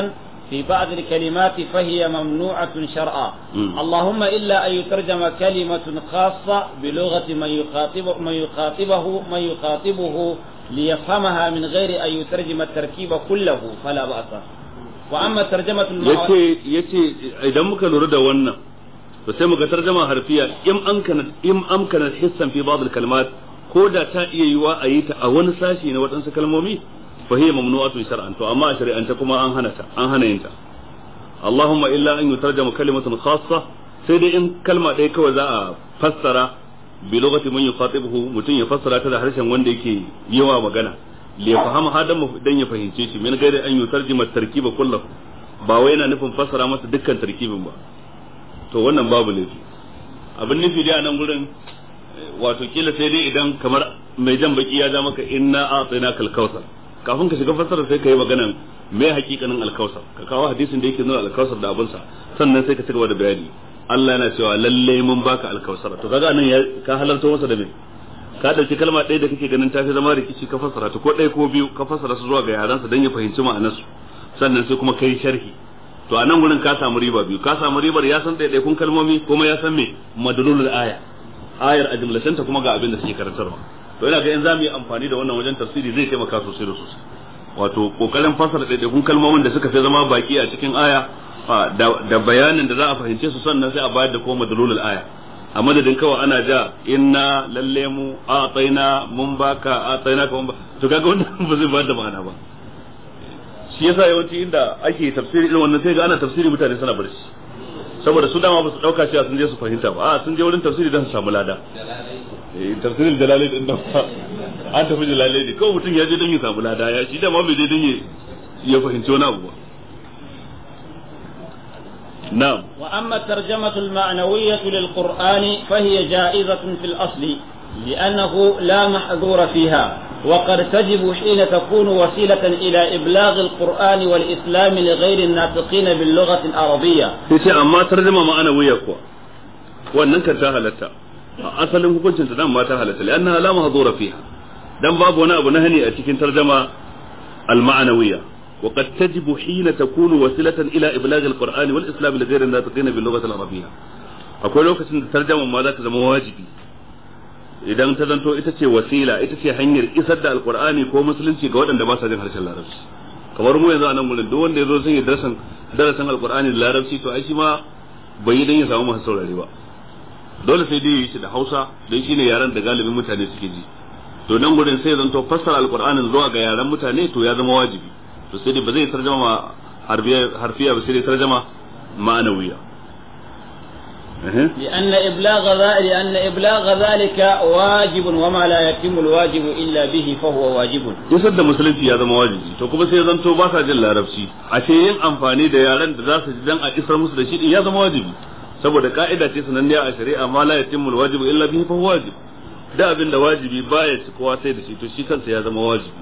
في بعض الكلمات فهي ممنوعة شرعا مم. اللهم إلا أن يترجم كلمة خاصة بلغة من يخاطبه من يخاطبه من يخاطبه ليفهمها من غير أن يترجم التركيب كله فلا بأس وأما ترجمة المعاني yace yace idan muka lura da wannan to sai muka tarjama harfiya in amkana in amkana hissan fi ba'd al-kalimat ko da ta iya yiwa a yi ta a wani sashi na waɗansu kalmomi fa hiya mamnu'atun shar'an to amma a shari'ance kuma an hana ta an hana yin ta Allahumma illa an yutarjama kalimatun khassa sai dai in kalma ɗaya kawai za a fassara bi lugati man yukhatibuhu mutum ya fassara ta da harshen wanda yake yawa magana li yafhama hadan dan ya fahimce shi min gairi an yutarjima tarkiba kullahu ba wai yana nufin fassara masa dukkan tarkibin ba to wannan babu laifi abin nufi dai a nan gurin wato kila sai dai idan kamar mai jan baki ya ja maka inna a'tina kal kausar kafin ka shiga fassara sai ka yi maganan me hakikanin alkausar ka kawo hadisin da yake nuna alkausar da abinsa sannan sai ka ci gaba da bayani Allah yana cewa lalle mun baka alkausar to kaga nan ya ka halarta masa da me ka dauki kalma ɗaya da kake ganin tafi zama rikici ka fassara ta ko ɗaya ko biyu ka fassara su zuwa ga yaransa dan ya fahimci ma'anarsu sannan sai kuma kai sharhi to a nan gurin ka samu riba biyu ka samu ribar ya san ɗaiɗaikun kalmomi kuma ya san me madalulul aya ayar a jumlatanta kuma ga abin da suke karantarwa to ina ga in za mu yi amfani da wannan wajen tafsiri zai taimaka sosai da sosai wato kokarin fasara ɗaiɗaikun kalmomin da suka fi zama baki a cikin aya a, da da bayanin da za a fahimce su sannan sai a bayar da kuma madalulul aya a madadin kawai ana ja inna lalle mu a tsaina mun baka a tsaina ka mun ba to kaga wannan ba zai bayar da ma'ana ba shi yasa yawanci inda ake tafsiri irin wannan sai ga ana tafsiri mutane suna barci saboda su dama ba su dauka cewa sun je su fahimta ba a sun je wurin tafsiri don su samu lada eh tafsirin jalalai din nan ba an tafi jalalai ne kawai mutum ya je don ya samu lada ya shi dama bai je don ya ya fahimci wani abu ba na'am وأما الترجمة المعنوية للقرآن فهي جائزة في الأصل لأنه لا محذور فيها وقد تجب حين تكون وسيلة إلى إبلاغ القرآن والإسلام لغير الناطقين باللغة العربية sai ce amma tarjuma ma'ana wuya kuwa wannan kan ta halatta a asalin hukuncin ta dan ma ta halatta li'annaha la mahdura fiha dan babu wani abu na hani a cikin tarjuma al-ma'nawiyya wa qad tajibu hina takunu wasilatan ila iblagh al-qur'ani wal islam li ghayri an-natiqin bil lughati al-arabiyya akwai lokacin da tarjuma ma za ta zama wajibi idan ta zanto ita ce wasila ita ce hanyar isar da alqur'ani ko musulunci ga waɗanda ba sa jin harshen larabci kamar mu yanzu a nan gurin duk wanda ya zo sun yi darasin darasin alqur'ani da larabci to ai shi ma bai yi dan ya samu masu saurare ba dole sai dai yi shi da Hausa dan shine yaren da galibin mutane suke ji to nan gurin sai zanto fassara alqur'anin zuwa ga yaren mutane to ya zama wajibi to sai dai ba zai tarjama harfiya harfiya ba sai dai tarjama ma'anawiya لأن إبلاغ ذلك لأن إبلاغ ذلك واجب وما لا يتم الواجب إلا به فهو واجب. isar da musulunci ya zama wajibi to kuma sai zanto ba sa jin larabci a ce yin amfani da yaren da za su ji dan a isar musu da shi din ya zama wajibi saboda ka'ida ce sananniya a shari'a ma la yatimul wajibu illa bihi fa huwa wajib da abin da wajibi baya ci kowa sai da shi to shi kansa ya zama wajibi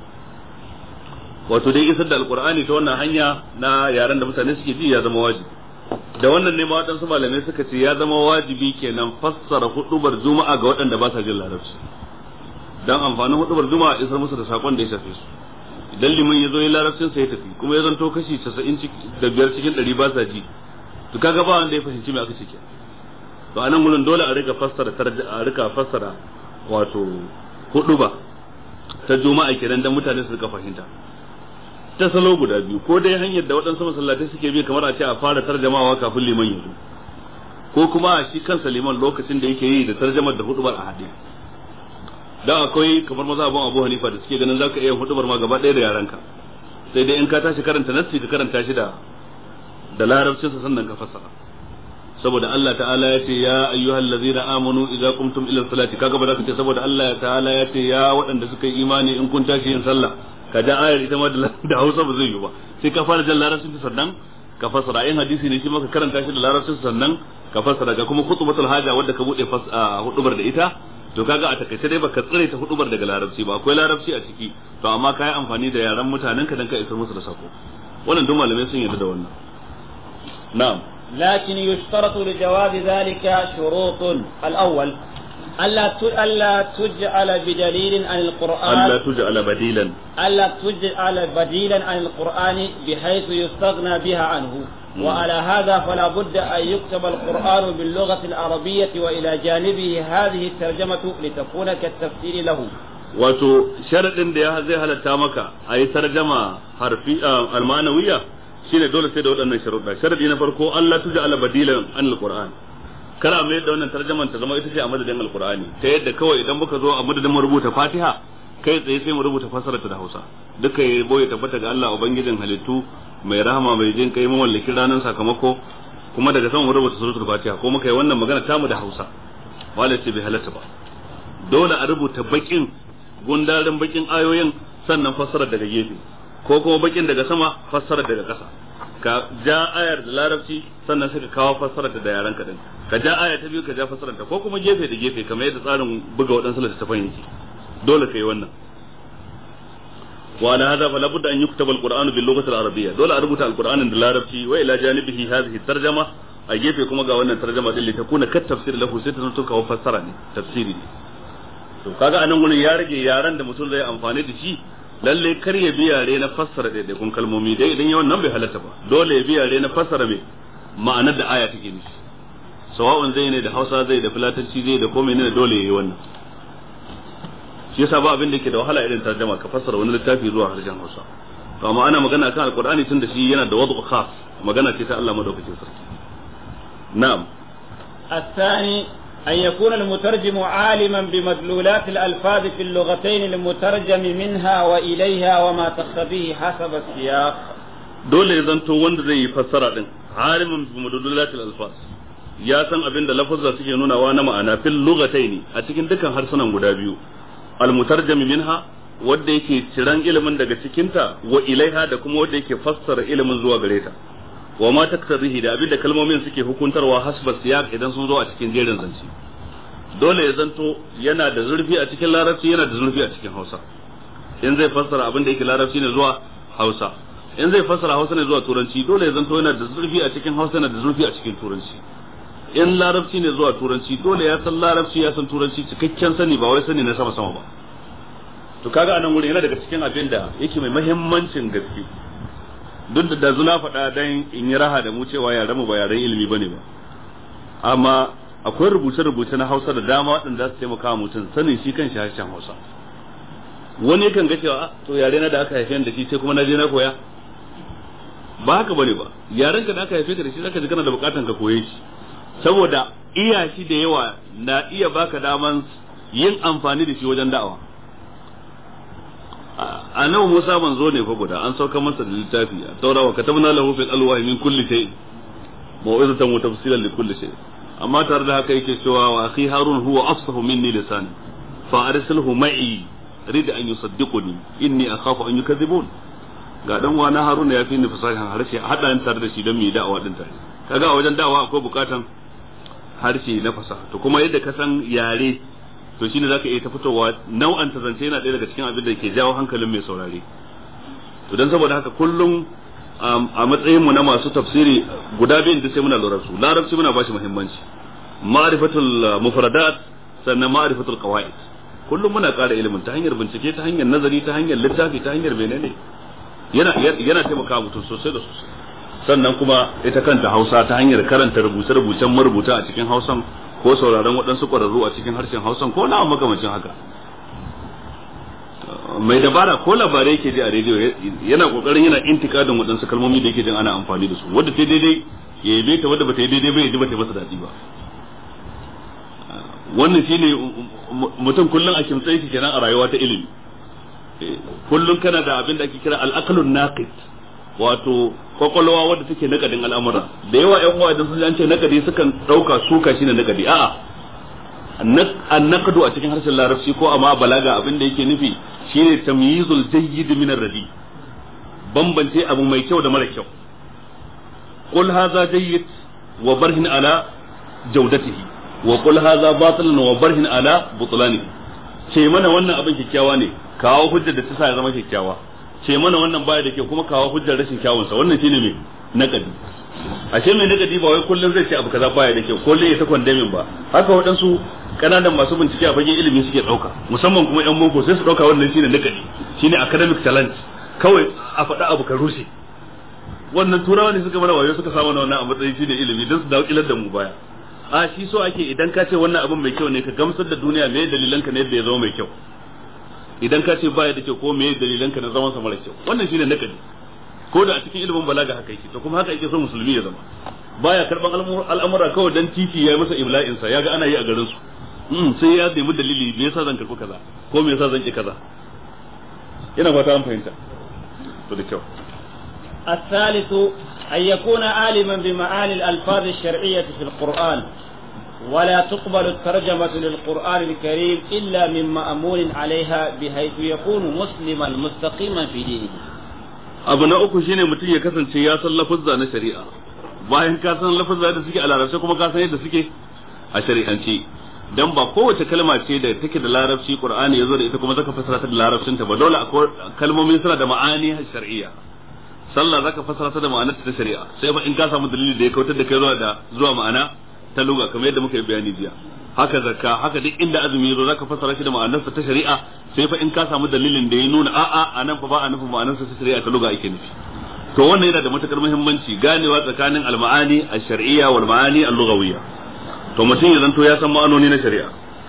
wato dai isar da alqur'ani ta wannan hanya na yaren da mutane suke ji ya zama wajibi da wannan ne ma waɗansu malamai suka ce ya zama wajibi kenan fassara hudubar juma'a ga waɗanda ba sa jin larabci dan amfanin hudubar juma'a isar musu da sakon da ya shafe su idan liman ya zo ya larabcin sa ya tafi kuma ya zanto kashi 90 da biyar cikin 100 ba sa ji to kaga ba wanda ya fahimci me aka ce ke to anan gurin dole a rika fassara a rika fassara wato huduba ta juma'a kenan dan mutane su rika fahimta ta salo guda biyu ko dai hanyar da waɗansu masallatai suke bi kamar a ce a fara tarjamawa kafin liman ya zo ko kuma a shi kansa liman lokacin da yake yi da tarjamar da hudubar a haɗe dan akwai kamar mazhabin Abu Hanifa da suke ganin zaka iya hudubar ma gaba ɗaya da yaranka sai dai in ka tashi karanta nassi ka karanta shi da da larabcin sa sannan ka fassara saboda Allah ta'ala ya ce ya ayyuhal ladzina amanu idza qumtum ila salati kaga ba za ka ce saboda Allah ta'ala ya ce ya waɗanda suka yi imani in kun tashi yin sallah ka ja ayar ita ma da Hausa ba zai yi ba sai ka fara jan larabcin sannan ka fassara in hadisi ne shi ma ka karanta shi da larabcin sannan ka fassara ga kuma khutbatul haja wanda ka bude hudubar da ita to kaga a takaice dai baka tsire ta hudubar daga larabci ba akwai larabci a ciki to amma ka yi amfani da yaran mutanen ka dan ka isar musu da sako wannan duk malamai sun yarda da wannan na'am لكن يشترط لجواز ذلك شروط الأول ألا ألا تجعل بدليل عن القرآن ألا تجعل بديلا ألا تجعل بديلا عن القرآن بحيث يستغنى بها عنه وعلى هذا فلا بد أن يكتب القرآن باللغة العربية وإلى جانبه هذه الترجمة لتكون كالتفسير له wato sharaɗin da ya zai halatta maka a yi tarjama harfi almanawiya shine dole sai da waɗannan sharuɗa sharaɗi na farko Allah tuja ala badilan an alquran kar a mayar da wannan tarjaman ta zama ita ce a madadin alqurani ta yadda kawai idan muka zo a madadin mu rubuta fatiha kai tsaye sai mu rubuta fasarata da hausa duka ya boye tabbata ga Allah ubangijin halittu mai rahama mai jin kai mamallakin ranar sakamako kuma daga sama mu rubuta suratul fatiha ko muka yi wannan magana tamu da hausa wala ce bai halatta ba dole a rubuta bakin gundarin bakin ayoyin sannan fassarar daga gefe ko kuma bakin daga sama fassarar daga ƙasa ka ja ayar da larabci sannan sai ka kawo fassarar da yaran ka din ka ja aya ta biyu ka ja fassarar ta ko kuma gefe da gefe kamar yadda tsarin buga waɗansu littattafan yake dole kai wannan wa ala hadha fala budda an yuktaba alquran bil lughati al-arabiyya dole a rubuta alqur'anin da larabci wa ila janibihi hadhihi tarjama a gefe kuma ga wannan tarjama din li takuna kat tafsir lahu sai ta zanto kawo fassara ne tafsiri ne to kaga anan gurin ya rage yaran da mutum zai amfani da shi lalle kar ya bi yare na fassara daidaikun kalmomi dai idan yawan nan bai halatta ba dole ya bi yare na fassara mai ma'anar da aya take nufi sawa'un zai ne da Hausa zai da Filatanci zai da komai ne dole yayi wannan shi yasa ba abin da yake da wahala irin tarjuma ka fassara wani littafi zuwa harshen Hausa to amma ana magana kan alqur'ani tun da shi yana da wadu khas magana ce ta Allah madaukakin sarki na'am الثاني أن يكون المترجم عالما بمدلولات الألفاظ في اللغتين المترجم منها وإليها وما تقتضيه حسب السياق dole ya zanto wanda zai yi fassara din alimin bi madlulatil alfas ya san abin da lafazza suke nunawa na ma'ana fil lugataini a cikin dukkan harsunan guda biyu al mutarjam minha wanda yake ciran ilimin daga cikinta wa ilaiha da kuma wanda yake fassara ilimin zuwa gare ta wa ma taktarihi da abin da kalmomin suke hukuntarwa hasba siyaq idan sun zo a cikin jerin zance dole ya zanto yana da zurfi a cikin larabci yana da zurfi a cikin hausa in zai fassara abin da yake larabci ne zuwa hausa in zai fassara hausa ne zuwa turanci dole ya zanto yana da zurfi a cikin hausa yana da zurfi a cikin turanci in larabci ne zuwa turanci dole ya san larabci ya san turanci cikakken sani ba wai sani na sama sama ba to kaga anan wurin yana daga cikin abin da yake mai muhimmancin gaske duk da dazu na faɗa dan in yi raha da mu cewa yaren mu ba yaren ilimi bane ba amma akwai rubuce-rubuce na Hausa da dama waɗanda za su taimaka wa mutum sanin shi kan harshen Hausa wani yakan ga cewa to yare na da aka haife da shi sai kuma na je na koya ba haka bane ba yaren ka da aka haife ka da shi zaka ji kana da bukatan ka koye shi saboda iya shi da yawa na iya baka daman yin amfani da shi wajen da'awa a nan Musa manzo ne fa guda an sauka masa da littafi a taura wa katabna lahu fil alwahi min kulli shay mau'izatan wa tafsilan li kulli shay amma tare da haka yake cewa wa akhi harun huwa afsahu minni lisan fa arsilhu ma'i rid an yusaddiquni inni akhafu an yukadhibun ga dan wa na harun ya fi ni fasahan harshe hada ni tare da shi don mu yi da'awa din tare kaga a wajen da'awa akwai bukatan harshe na fasaha to kuma yadda ka san yare to shine zaka iya ta fitowa nau'an ta zance yana ɗaya daga cikin abin da ke jawo hankalin mai saurare to dan saboda haka kullum a matsayin mu na masu tafsiri guda biyun da sai muna lura su larabci muna bashi muhimmanci ma'rifatul mufradat sannan ma'rifatul qawaid kullum muna ƙara ilimin ta hanyar bincike ta hanyar nazari ta hanyar littafi ta hanyar menene yana yana taimaka mutum sosai da sosai sannan kuma ita kanta Hausa ta hanyar karanta rubuce-rubucen marubuta a cikin Hausan ko sauraron waɗansu ƙwararru a cikin harshen Hausan ko na makamacin haka mai dabara ko labarai yake ji a rediyo yana kokarin yana intikadin waɗansu kalmomi da yake jin ana amfani da su wadda ta daidai ya yabe ta wadda bata yi daidai ba ya ji bata masa daɗi ba wannan shine mutum kullum a kimtsa yake kenan a rayuwa ta ilimi kullum kana da abin da ake kira al-aqlun naqid wato kwakwalwa wadda take nakadin al'amura da yawa yan uwa idan sun an ce nakadi sukan dauka suka shine nakadi a'a an nakadu a cikin harshen larabci ko amma balaga abin da yake nufi shine tamyizul jayyid min ar-radi bambance abu mai kyau da mara kyau qul hadha jayyid wa barhin ala jawdatihi wa qul hadha batilun wa barhin ala butlanihi ce mana wannan abin kyakkyawa ne kawo hujjar da ta sa ya zama kyakkyawa ce mana wannan baya da kyau kuma kawo hujjar rashin kyawunsa wannan shine mai nakadi ashe mai nakadi ba wai kullum zai ce abu kaza baya da kyau kullum ya ta kwandamin ba haka waɗansu kananan masu bincike a fagen ilimi suke dauka musamman kuma yan boko sai su dauka wannan shine nakadi shine academic talent kawai a faɗa abu ka rushe wannan turawa ne suka mana wayo suka samu wannan a matsayin shine ilimi don su dawo kilar da mu baya a shi so ake idan ka ce wannan abin mai kyau ne ka gamsar da duniya me dalilanka ne yadda ya zama mai kyau idan ka ce baya da kyau ko me dalilanka na zaman sa mara kyau wannan shine nakadi ko da a cikin ilimin balaga haka yake to kuma haka yake so musulmi ya zama baya karban al'amura kawai dan titi ya masa ibla'in sa yaga ana yi a garin su mm sai ya nemi dalili me yasa zan karbi kaza ko me yasa zan ki kaza ina fata an fahimta to da kyau الثالث أن يكون عالما بمعاني الألفاظ الشرعية في القرآن ولا تقبل الترجمة للقرآن الكريم إلا من مأمون عليها بحيث يكون مسلما مستقيما في دينه abu na uku shine mutum ya kasance ya san lafazza na shari'a bayan ka san lafazza da suke a larabci kuma ka san yadda suke a shari'ance dan ba kowace kalma ce da take da larabci qur'ani yazo da ita kuma zaka fassara ta da larabcin ta ba dole akwai kalmomin suna da ma'ani shar'iyya sallah zaka fassara ta da ma'anar ta shari'a sai ba in ka samu dalili da ya kautar da kai zuwa da zuwa ma'ana ta lugha kamar yadda muka yi bayani jiya haka zakka haka duk inda azumi yazo zaka fassara shi da ma'anarsa ta shari'a sai fa in ka samu dalilin da ya nuna a'a anan fa ba a nufin ma'anarsa ta shari'a ta lugha ake nufi to wannan yana da matukar muhimmanci ganewa tsakanin al-ma'ani ash-shar'iyya wal ma'ani al-lughawiyya to mutum ya zanto ya san ma'anoni na shari'a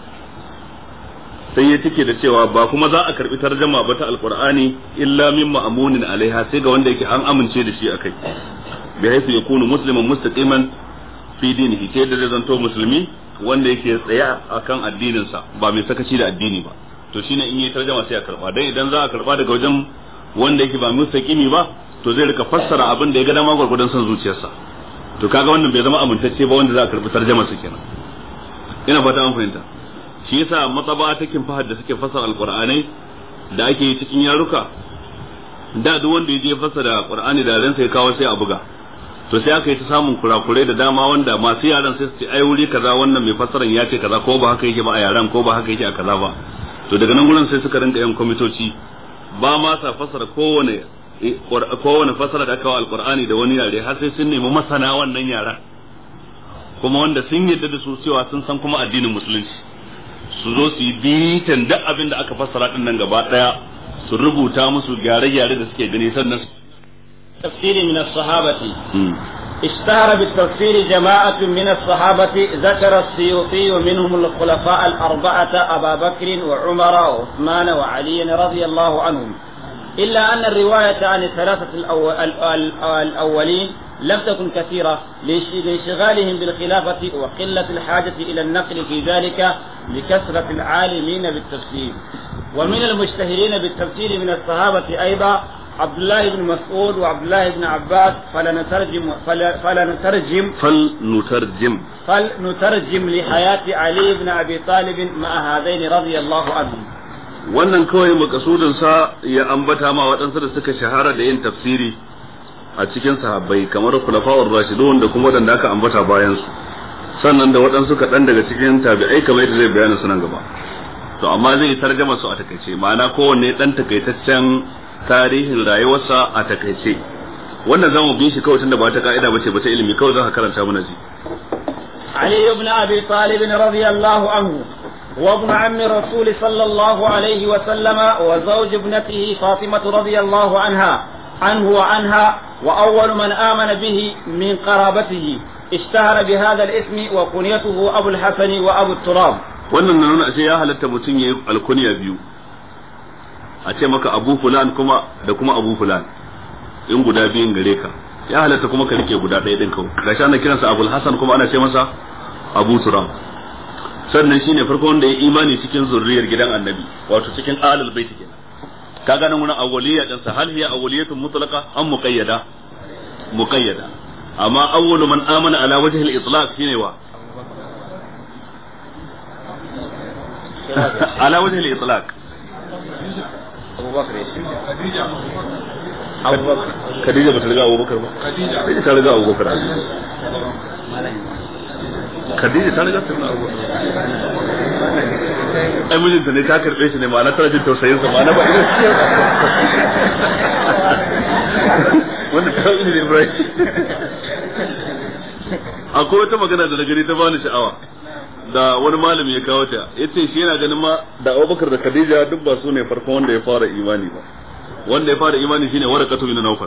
sai ya cike da cewa ba kuma za a karbi tarjama ba ta alqur'ani illa min ma'amunin alaiha sai ga wanda yake an amince da shi akai bi haythu yakunu musliman mustaqiman fi dinihi sai da zai zanto musulmi wanda yake tsaye akan addinin sa ba mai sakaci da addini ba to shine in yi tarjama sai a karba dan idan za a karba daga wajen wanda yake ba mustaqimi ba to zai rika fassara abin da ya ga dama gurgurdan son zuciyarsa to kaga wannan bai zama amintacce ba wanda za a karbi tarjama su kenan ina fata an fahimta shi yasa matsaba ta fahad da suke fassara alqur'anai da ake yi cikin yaruka da duk wanda ya je fassara qur'ani da ransa ya kawo sai a buga to sai aka yi ta samun kurakurai da dama wanda masu yaran sai su ce ai wuri kaza wannan mai fassaran ya ce kaza ko ba haka yake ba a yaran ko ba haka yake a kaza ba to daga nan gurin sai suka rinka yan kwamitoci ba ma sa fassara kowane kowane fassara da aka wa alqur'ani da wani yare har sai sun nemi masana wannan yaran kuma wanda sun yadda da su cewa sun san kuma addinin musulunci su zo su yi bitan duk abin da aka fassara din nan gaba daya su rubuta musu gyare-gyare da suke gani sannan تفسير من الصحابة اشتهر بالتفسير جماعة من الصحابة ذكر السيوطي منهم الخلفاء الأربعة أبا بكر وعمر وعثمان وعلي رضي الله عنهم إلا أن الرواية عن الثلاثة الأول الأولين لم تكن كثيرة لانشغالهم بالخلافة وقلة الحاجة إلى النقل في ذلك لكثرة العالمين بالتفسير ومن المشتهرين بالتفسير من الصحابة أيضا عبد الله بن مسعود وعبد الله بن عباس فلنترجم فلنترجم فلنترجم فلنترجم لحياة علي بن أبي طالب مع هذين رضي الله عنهم wannan kawai makasudin sa ya ambata ma waɗansu da suka shahara da yin tafsiri a cikin sahabbai kamar khulafa'ur rashidun da kuma wadanda aka ambata bayan su sannan da waɗansu kaɗan daga cikin tabi'ai kamar yadda zai bayana su nan gaba to amma zai tarjama su a takaice ma'ana kowanne dan takaitaccen tarihin rayuwarsa a takaice wannan zamu bi shi kawai tunda ba ta ka'ida bace ba ta ilimi kawai za ka karanta mana ji علي بن أبي طالب رضي الله عنه وابن عم الرسول صلى الله عليه وسلم وزوج ابنته فاطمة رضي الله عنها عنه وعنها وأول من آمن به من قرابته اشتهر بهذا الاسم وكنيته أبو الحسن وأبو التراب wannan na nuna ashe ya halatta mutum ya yi alkunya biyu a ce maka abu fulan kuma da kuma abu fulan in guda biyun gare ka ya halatta kuma ka rike guda ɗaya ɗin kawai gashi ana kiransa abul hasan kuma ana ce masa abu turam sannan shine farko wanda ya imani cikin zurriyar gidan annabi wato cikin alal bait kenan ka ganin wurin awwaliyya din sa hal hiya awwaliyatun mutlaqa am muqayyada muqayyada amma awwalu man amana ala wajhi al-itlaq shine wa ala wajhi al-itlaq أبو بكر Khadija Khadija bata riga Abu Bakar ba Khadija ta riga Abu Bakar Khadija ta riga ta Abu Bakar ai mijinta ne ta karbe shi ne ma'ana tana jin tausayin sa ma'ana ba irin shi wanda ta yi ne Ibrahim akwai wata magana da na gani ta bani sha'awa da wani malami ya kawo ta yace shi yana ganin ma da Abubakar da Khadija duk ba su ne farkon wanda ya fara imani ba wanda ya fara imani shine Warqatu bin Nawfal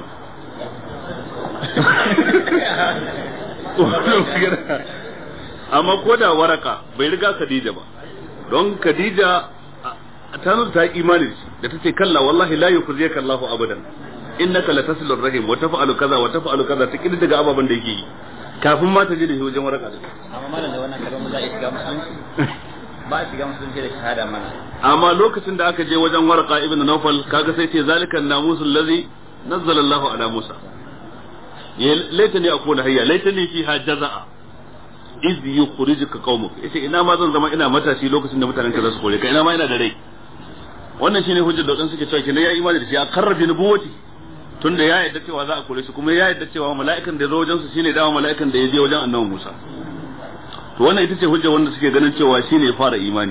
amma ko da waraka bai riga Khadija ba don Khadija ta nuna ta imani da ta ce kalla wallahi la yukhziyaka Allahu abadan innaka latasilur rahim wa taf'alu kaza wa taf'alu kaza ta kidi daga ababan da yake yi kafin ma ta je da shi wajen waraka amma malam da wannan kalmar za a shiga musulunci ba a shiga musulunci da shahada mana amma lokacin da aka je wajen warqa ibn nawfal kaga sai ce zalikan namusul ladhi nazzala Allahu ala Musa ya laitani akuna hayya laitani fiha jazaa iz yukhrijuka qaumuk yace ina ma zan zama ina matashi lokacin da mutanen ka za su kore ka ina ma ina da rai wannan shine hujjar da wadansu suke cewa kenan ya imani da shi a karrabi nubuwati tunda ya yarda cewa za a kore shi kuma ya yarda cewa mala'ikan da ya zo wajen su shine dama mala'ikan da ya je wajen annabi Musa to wannan ita ce hujjar wanda suke ganin cewa shine ya fara imani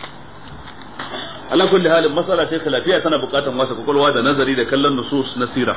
ala kulli halin masala ce lafiya tana bukatar wasa kwakwalwa da nazari da kallon nusus na sira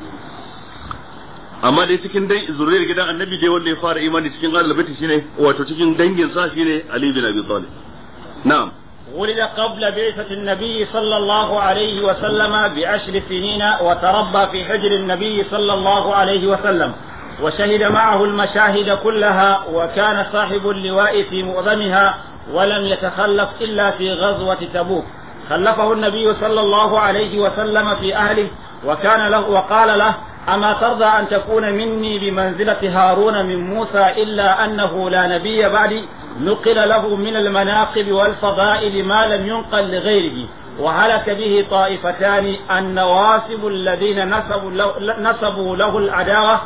amma dai cikin dan zuriyar gidan annabi dai wanda ya fara imani cikin ahlul bait shine wato cikin dangin sa shine ali bin abi talib na'am ولد قبل بعثة النبي صلى الله عليه وسلم بعشر سنين وتربى في حجر النبي صلى الله عليه وسلم وشهد معه المشاهد كلها وكان صاحب اللواء في معظمها ولم يتخلف إلا في غزوة تبوك خلفه النبي صلى الله عليه وسلم في أهله وكان له وقال له أما ترضى أن تكون مني بمنزلة هارون من موسى إلا أنه لا نبي بعدي نقل له من المناقب والفضائل ما لم ينقل لغيره وهلك به طائفتان النواصب الذين نسبوا له, نسبوا له العداوة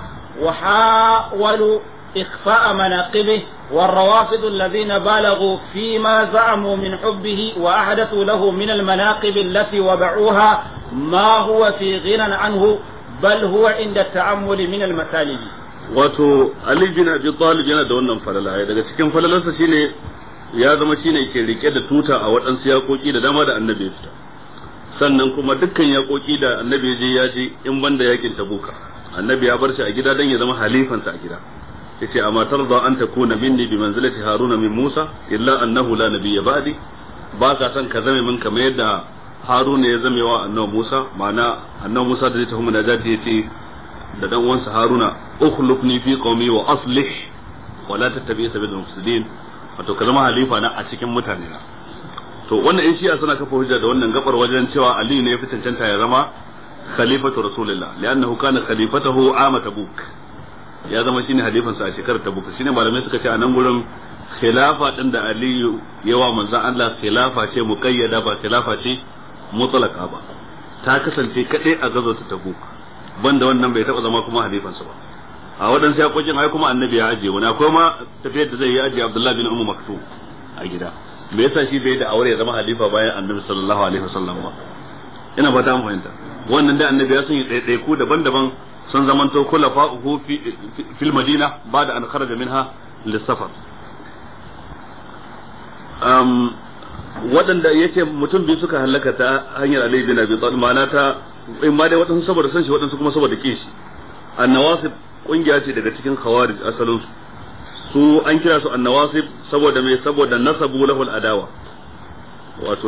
وحاولوا إخفاء مناقبه والروافض الذين بالغوا فيما زعموا من حبه وأحدثوا له من المناقب التي وضعوها ما هو في غنى عنه بل هو عند التعمل من المسالب wato Ali bin Abi Talib yana da wannan falala daga cikin falalarsa shine ya zama shine ke rike da tuta a waɗansu yakoki da dama da annabi ya fita sannan kuma dukkan yakoki da annabi ya je ya je in banda yakin Tabuka annabi ya bar shi a gida dan ya zama halifansa a gida yace amma tarda an takuna minni bi manzilati haruna min musa illa annahu la nabiyya ba'di ba ka san ka zame min kamar yadda haruna ya zame wa annabi musa ma'ana annabi musa da zai tafi munajati yace da dan uwansa haruna ukhlufni fi qaumi wa aslih wa la tattabi sabilal mufsidin wato ka zama halifa na a cikin mutane na to wannan in shi'a suna kafa hujja da wannan gabar wajen cewa ali ne ya fi cancanta ya zama khalifatu rasulillah li'annahu kana khalifatahu ama tabuk ya zama shine halifansa a shekarar tabuk shine malamai suka ce a nan gurin khilafa din da ali yawa manzon Allah khilafa ce muqayyada ba khilafa ce mutlaka ba ta kasance kadai a gazo ta tabuk banda wannan bai taba zama kuma halifansa ba a waɗansu yakokin ai kuma annabi ya ajiye wani akwai ma tafiyar da zai yi ajiye abdullahi bin ummu maktum a gida me yasa shi bai da aure ya zama halifa bayan annabi sallallahu alaihi wasallam ba ina ba ta fahimta wannan da annabi ya sun yi ɗaiɗaiku daban-daban sun zamanto khulafa'uhu fi fil madina ba'da an kharaja minha lisafar um waɗanda yace mutum biyu suka halaka ta hanyar Ali bin Abi Talib ma'ana ta in ma dai waɗansu saboda san shi waɗansu kuma saboda ke shi annawasib kungiya ce daga cikin khawarij asalin su an kira su annawasib saboda me saboda nasabu lahul adawa wato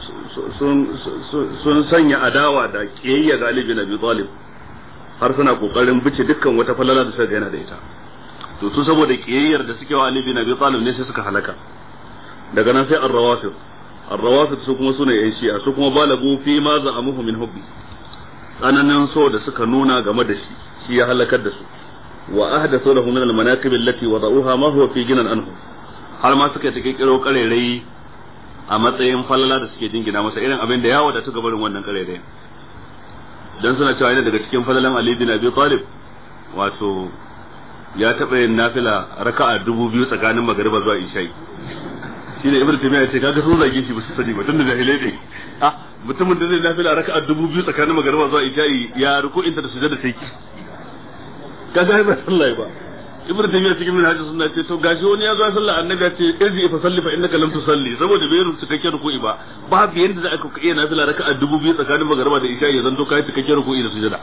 sun sanya adawa da kiyayya ga Ali bin Abi Talib har suna kokarin bice dukkan wata falala da suka yana da ita to su saboda kiyayyar da suke wa Ali bin Abi Talib ne sai suka halaka daga nan sai ar-rawafid ar-rawafid su kuma sune yan shi'a su kuma balagu fi ma za'amuhu min hubbi tsananin so da suka nuna game da shi shi ya halakar da su wa ahdathu lahu min al-manaqib allati wada'uha ma huwa fi ginan anhu har ma suka ta kiro karerai a matsayin falala da suke jingina masa irin abin da ya wadatu ga barin wannan karerai dan suna cewa yana daga cikin falalan Ali bin Abi Talib wato ya taɓa yin nafila raka'a dubu biyu tsakanin magariba zuwa isha'i shine ibnu taymiya ce kaga sun zage shi ba su sani ba tunda jahilai ne ah mutumin da zai nafila raka'a dubu biyu tsakanin magariba zuwa isha'i ya ruku inta da sujada sai kaga ba sallai ba ibnu taymiya cikin minhajus sunna ce to gashi wani ya zo sallah annabi ya ce irji fa salli fa innaka lam tusalli saboda bai rubuta cikakken ruku'i ba babu yanda za ka iya nafila raka'a dubu biyu tsakanin magariba da isha'i ya zanto kai cikakken ruku'i da sujada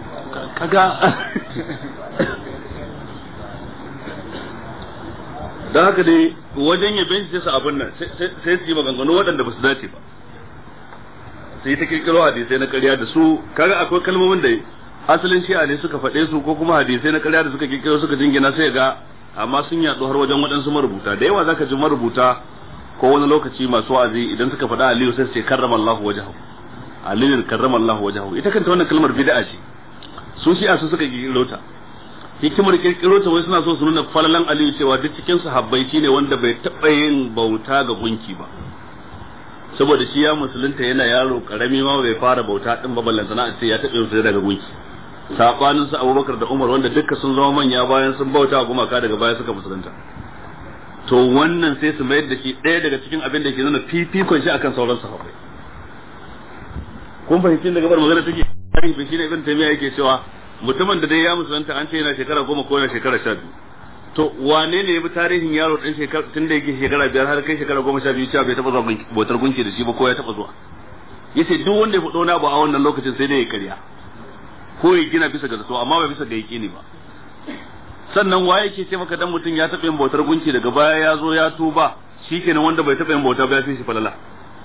kaga don haka dai wajen ya binci su abin nan sai su yi maganganu waɗanda ba su dace ba sai ta kirkiro hadisai na ƙarya da su kaga akwai kalmomin da asalin shi'a ne suka faɗe su ko kuma hadisai na ƙarya da suka kirkiro suka jingina sai ga amma sun yaɗu har wajen waɗansu marubuta da yawa zaka ji marubuta ko wani lokaci masu wa'azi idan suka faɗa Aliyu sai su ce karrama Allahu wajhahu Aliyu karrama Allahu wajhahu ita kanta wannan kalmar bid'a ce su shi'a su suka kirkiro ta hikimar kirkiro ta wai suna so su nuna falalan Aliyu cewa duk cikin sahabbai shine wanda bai taɓa yin bauta ga gunki ba saboda shi ya musulunta yana yaro karami ma bai fara bauta din ba ballantana a ce ya taɓa yin daga gunki sabanin su Abubakar da Umar wanda dukkan sun zama manya bayan sun bauta gumaka daga baya suka musulunta to wannan sai su mayar da shi ɗaya daga cikin abin da ke nuna fifikon shi akan sauran sahabbai kun fahimci daga bar magana take tarihi shi ne ibn taymiya yake cewa mutumin da dai ya musulunta an ce yana shekara goma ko yana shekara sha biyu to wane ne ya bi tarihin yaro ɗan shekara tun da yake shekara biyar har kai shekara goma sha biyu cewa bai taɓa zuwa bautar gunki da shi ba ko ya taɓa zuwa yace duk wanda ya faɗo na abu a wannan lokacin sai dai ya karya ko ya gina bisa ga zato amma ba bisa ga yaƙini ba sannan waye ke ce maka dan mutum ya taɓa yin bautar gunki daga baya ya zo ya tuba shikenan wanda bai taɓa yin bauta ba ya fi shi falala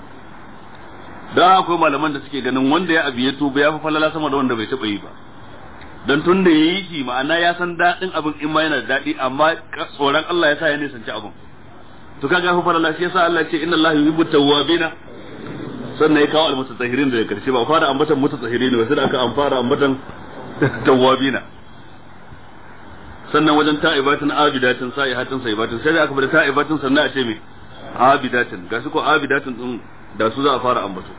da akwai malaman da suke ganin wanda ya abi ya tuba ya fi falala sama da wanda bai taɓa yi ba dan tun da yayi shi ma'ana ya san daɗin abin in ma yana da daɗi amma tsoron Allah ya sa ya nisanci abin to kaga fa falala shi yasa Allah ya ce inna Allah yuhibbu tawwabina sannan ya kawo almutatahhirin da karshe ba fara ambatan mutatahhirin ba sai aka an fara ambatan tawwabina sannan wajen ta'ibatin abidatin sa'ihatin sa'ibatin sai da aka bada ta'ibatin sannan a ce me abidatin ga su ko abidatin din da su za a fara ambato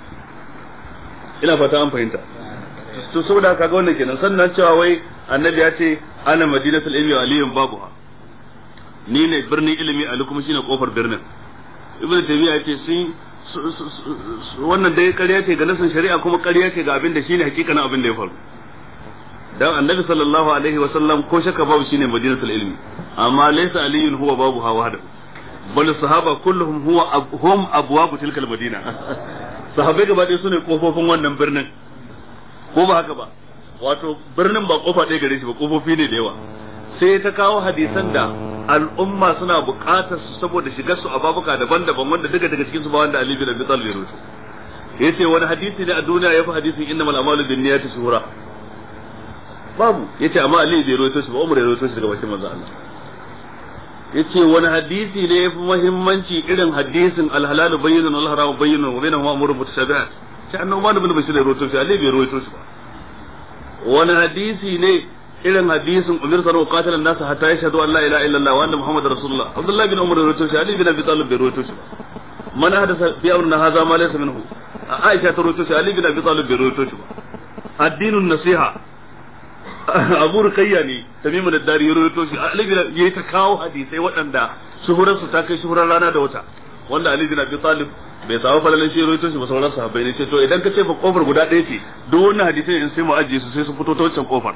ina fata an fahimta to saboda kaga wannan kenan sannan cewa wai annabi ya ce ana madinatul ilmi wa aliyun babuha ni ne birnin ilimi ali kuma shine kofar birnin ibnu taymiya ya ce sun wannan dai ƙarya ce ga nasin shari'a kuma ƙarya ce ga abin da shine hakikanin abin da ya faru dan annabi sallallahu alaihi wa sallam ko shakka babu shine madinatul ilmi amma laysa aliyun huwa babuha wahdahu bal sahaba kulluhum huwa hum abwabu tilkal madina sahabbai gaba ɗaya sune kofofin wannan birnin ko ba haka ba wato birnin ba kofa ɗaya gare shi ba kofofi ne da yawa sai ta kawo hadisan da al'umma suna buƙatar su saboda shigar su a babuka daban-daban wanda daga daga cikin su ba wanda Ali bin Abi Talib ya rawaito yace wani hadisi ne a duniya yafi hadisin innamal a'malu binniyati shuhura babu yace amma Ali bai rawaito shi ba Umar ya rawaito shi daga bakin manzo Allah yace wani hadisi ne yafi muhimmanci irin hadisin al-halal bayyinun wal haram bayyinun wa bainahuma umurun mutashabihat sai annabi Umar bin Bashir ya rawaito shi Ali bai rawaito shi ba wani hadisi ne irin hadisin umar sa qatilan nasu hatta yashhadu an la ilaha illallah wa anna muhammadar rasulullah abdullah bin umar rawaito shi ali bin abi talib bai rawaito shi ba man hadasa fi amrina hadha ma laysa minhu aisha ta rawaito shi ali bin abi talib bai rawaito shi ba addinun nasiha abu rukayya ne tamimu da dari ya rawaito shi ali bin yayi ta kawo hadisai waɗanda shuhurar su ta kai shuhurar rana da wata wanda ali bin abi talib bai samu falalan shi rawaito shi ba sauran sahabbai ne ce to idan ka ce fa kofar guda ɗaya ce duk wannan hadisai in sai mu ajiye su sai su fito ta wancan kofar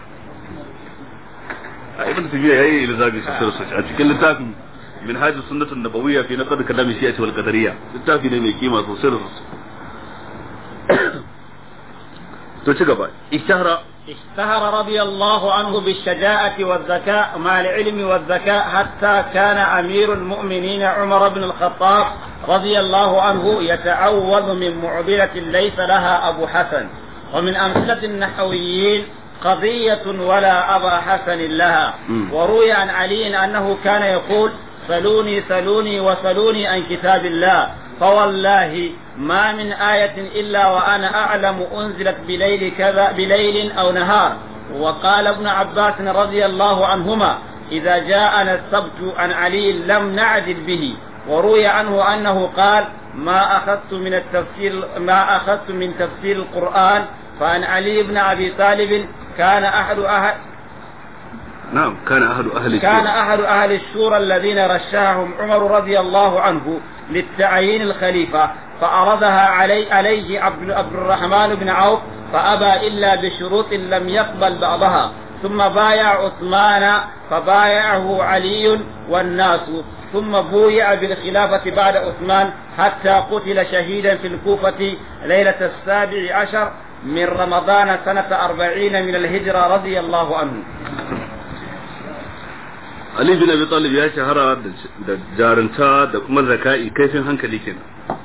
a ibn tabiya yayi ilzabi sosai sosai a cikin littafin min hajji sunnatun nabawiyya fi naqd kalam shi'a wal qadariyya littafi ne mai kima sosai sosai to ci gaba ishtahara اشتهر رضي الله عنه بالشجاعة والذكاء مع العلم والذكاء حتى كان أمير المؤمنين عمر بن الخطاب رضي الله عنه يتعوذ من معضلة ليس لها أبو حسن ومن أمثلة النحويين قضية ولا أبا حسن لها وروي عن علي أنه كان يقول سلوني سلوني وسلوني عن كتاب الله فوالله ما من آية إلا وأنا أعلم أنزلت بليل كذا بليل أو نهار وقال ابن عباس رضي الله عنهما إذا جاءنا السبت عن علي لم نعدل به وروي عنه أنه قال ما أخذت من التفسير ما أخذت من تفسير القرآن فعن علي بن أبي طالب كان أحد أهل نعم كان أحد أهل كان أحد أهل الشورى الذين رشحهم عمر رضي الله عنه للتعيين الخليفة فأرضها علي عليه عبد, عبد الرحمن بن عوف فأبى إلا بشروط لم يقبل بعضها ثم بايع عثمان فبايعه علي والناس ثم بويع بالخلافة بعد عثمان حتى قتل شهيدا في الكوفة ليلة السابع عشر من رمضان سنة أربعين من الهجرة رضي الله عنه Ali bin Abi Talib ya shahara da jarunta da kuma zaka'i kaifin hankali kenan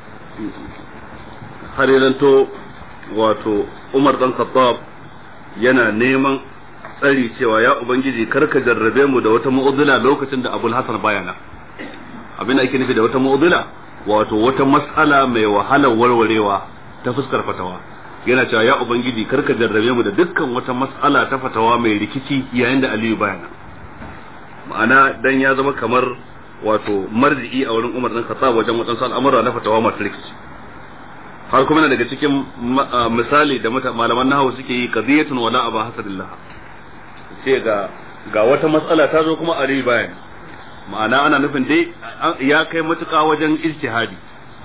har yanto wato Umar dan Khattab yana neman tsari cewa ya ubangiji karka jarrabe mu da wata mu'udula lokacin da Abul Hasan bayana abin da ake nufi da wata mu'udula wato wata mas'ala mai wahalar warwarewa ta fuskar fatawa yana cewa ya ubangiji karka jarrabe mu da dukkan wata mas'ala ta fatawa mai rikici yayin da Aliyu bayana ma'ana dan ya zama kamar wato marji'i a wurin Umar dan Khattab wajen wadansu al'amura na fatawa masu rikici har kuma na daga cikin misali da malaman nahawu suke yi qadiyatun wala aba hasadillah ce ga ga wata matsala ta zo kuma Ali bayan ma'ana ana nufin dai ya kai matuƙa wajen ijtihadi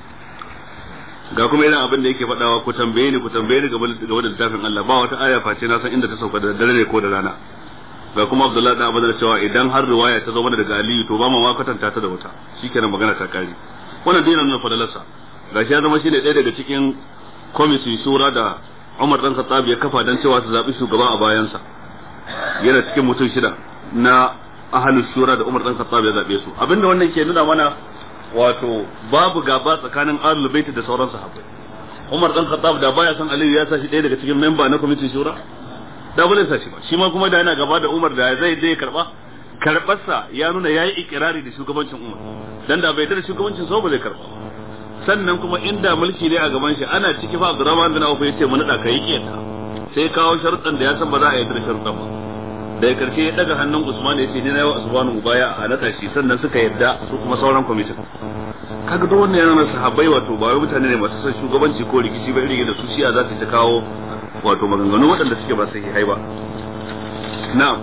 ga kuma irin abin da yake faɗawa ku tambaye ni ku tambaye ni game da littafin Allah ba wata aya face na san inda ta sauka da dare ko da rana ga kuma Abdullahi dan Abdul cewa idan har riwaya ta zo mana daga Aliyu to ba mu ma kwatanta ta da wata shikenan magana ta kare wannan dinan nan fadalarsa gashi ya zama shine ɗaya daga cikin kwamitin shura da Umar dan Khattab ya kafa dan cewa su zabi shugaba a bayansa yana cikin mutum shida na ahlus shura da Umar dan Khattab ya zabe su abinda wannan ke nuna mana wato babu gaba tsakanin ahlul bait da sauran sahabbai Umar dan Khattab da baya san Aliyu ya sa shi ɗaya daga cikin memba na kwamitin shura da ba zai sa shi ba shi ma kuma da yana gaba da Umar da zai dai karba karbarsa ya nuna yayi ikirari da shugabancin Umar dan da bai da shugabancin sa ba zai karba sannan kuma inda mulki ne a gaban shi ana ciki fa Abdurrahman bin Auf yace mu nada kai kiyata sai kawo sharuɗan da ya san ba za a yi da sharuɗan ba daga karshe ya daga hannun Usman ya ce ni na yawa Usman baya a nada shi sannan suka yadda su kuma sauran kwamitin kaga duk wannan yana sahabbai wato ba wai mutane ne masu son shugabanci ko rikici ba irin da su shiya za ta kawo wato maganganu waɗanda suke ba sahihai ba na'am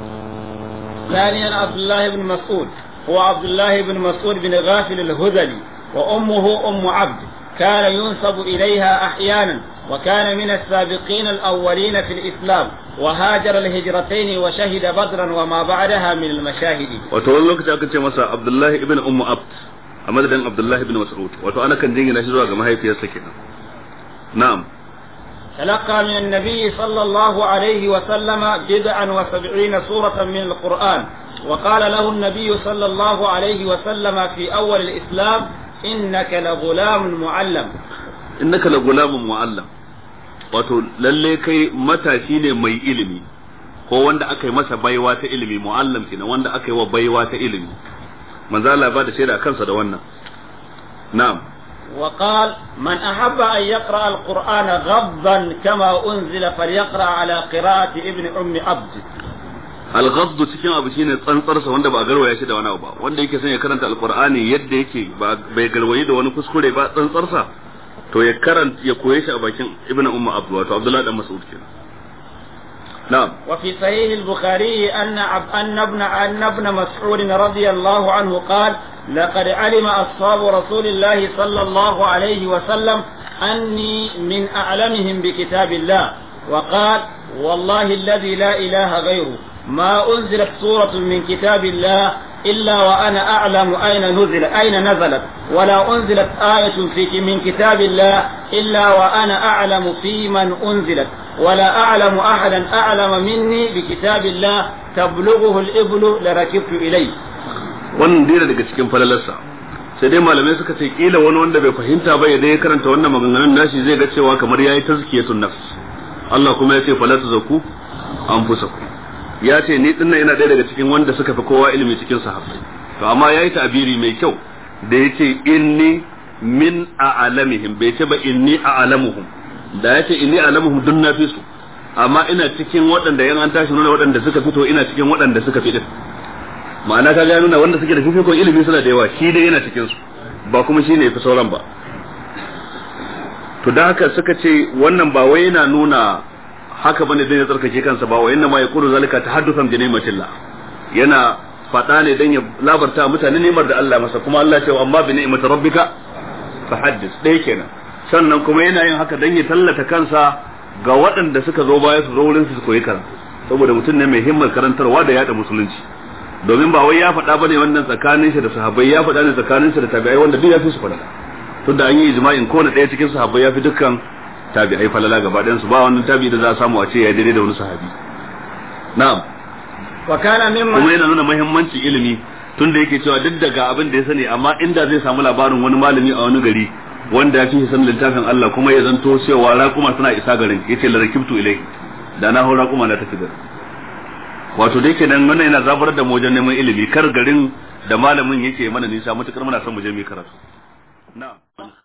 ثانيا عبد الله بن مسعود هو عبد الله بن مسعود بن غافل الهذلي وأمه أم عبد كان ينسب إليها أحيانا وكان من السابقين الأولين في الإسلام وهاجر الهجرتين وشهد بدرا وما بعدها من المشاهد وتقول لك تأكد مسا عبد الله ابن أم عبد أمد عبد الله بن مسعود وتأنا كان جيجي نشيزوا كما هي في السكينة نعم تلقى من النبي صلى الله عليه وسلم بضعا وسبعين سورة من القرآن وقال له النبي صلى الله عليه وسلم في أول الإسلام إنك لغلام معلم إنك لغلام معلم wato lalle kai matashi ne mai ilimi ko wanda aka yi masa baiwa ta ilimi muallam kenan wanda aka yi wa baiwa ta ilimi manzo Allah ba da shaida kansa da wannan na'am وقال من أحب أن يقرأ القرآن غضا كما أنزل فليقرأ على قراءة ابن أم عبد الغض cikin abu shine tsantsarsa wanda ba garwaya shi da wani abu ba wanda yake son ya karanta alqur'ani yadda yake ba bai garwayi da wani kuskure ba tsantsarsa to ya karanta ya koye shi a bakin ibn umma abdu wato abdullahi dan mas'ud kenan نعم وفي صحيح البخاري أن أن ابن أن ابن مسعود رضي الله عنه قال لقد علم أصحاب رسول الله صلى الله عليه وسلم أني من أعلمهم بكتاب الله وقال والله الذي لا إله غيره ما أنزلت سورة من كتاب الله إلا وأنا أعلم أين نزل أين نزلت ولا أنزلت آية في من كتاب الله إلا وأنا أعلم في من أنزلت ولا أعلم أحدا أعلم مني بكتاب الله تبلغه الإبل لركبت إليه wannan dira daga cikin falalarsa sai dai malamai suka ce kila wani wanda bai fahimta ba idan ya karanta wannan maganganun nashi zai ga cewa kamar yayi tazkiyatun nafs Allah kuma ya ce fala tuzakku anfusakum ya ce ni dinnan yana ɗaya daga cikin wanda suka fi kowa ilimi cikin sahabbai to amma yayi ta'abiri mai kyau da yace inni min a'lamihim bai ce ba inni a'lamuhum da yace inni a'lamuhum dun na fi su amma ina cikin waɗanda yan an tashi nuna waɗanda suka fito ina cikin waɗanda suka fi din ma'ana ka ga nuna wanda suke da fifikon ilimi suna da yawa shi dai yana cikin su ba kuma shine yafi sauran ba to da haka suka ce wannan ba wai yana nuna haka bane dan ya tsarkake kansa ba wa inna ma yaqulu zalika tahaddusan bi ni'matillah yana fada ne dan ya labarta mutane ni'mar da Allah masa kuma Allah ce amma bi ni'mati rabbika fahaddis dai kenan sannan kuma yana yin haka dan ya tallata kansa ga waɗanda suka zo baya su zo wurin su koyi karatu saboda mutum ne mai himmar karantarwa da yada musulunci domin ba wai ya faɗa bane wannan tsakanin shi da sahabbai ya faɗa ne tsakanin shi da tabi'ai wanda duk ya fi su faɗa tunda an yi ijma'in kowane ɗaya cikin sahabbai ya fi dukkan tabi'ai falala gaba ɗayan su ba wannan tabi'i da za a samu a ce ya daidai da wani sahabi na'am وكان kuma ممن yana nuna muhimmancin ilimi tunda yake cewa duk daga abin da ya sani amma inda zai samu labarin wani malami a wani gari wanda ya fi sanin littafin Allah kuma ya zanto cewa raƙuma suna isa garin yace la rakibtu ilai da na hau raƙuma na tafi garin wato dai kenan wannan yana zabar da mu wajen neman ilimi kar garin da malamin yake mana nisa matukar muna son mu je mu yi karatu na'am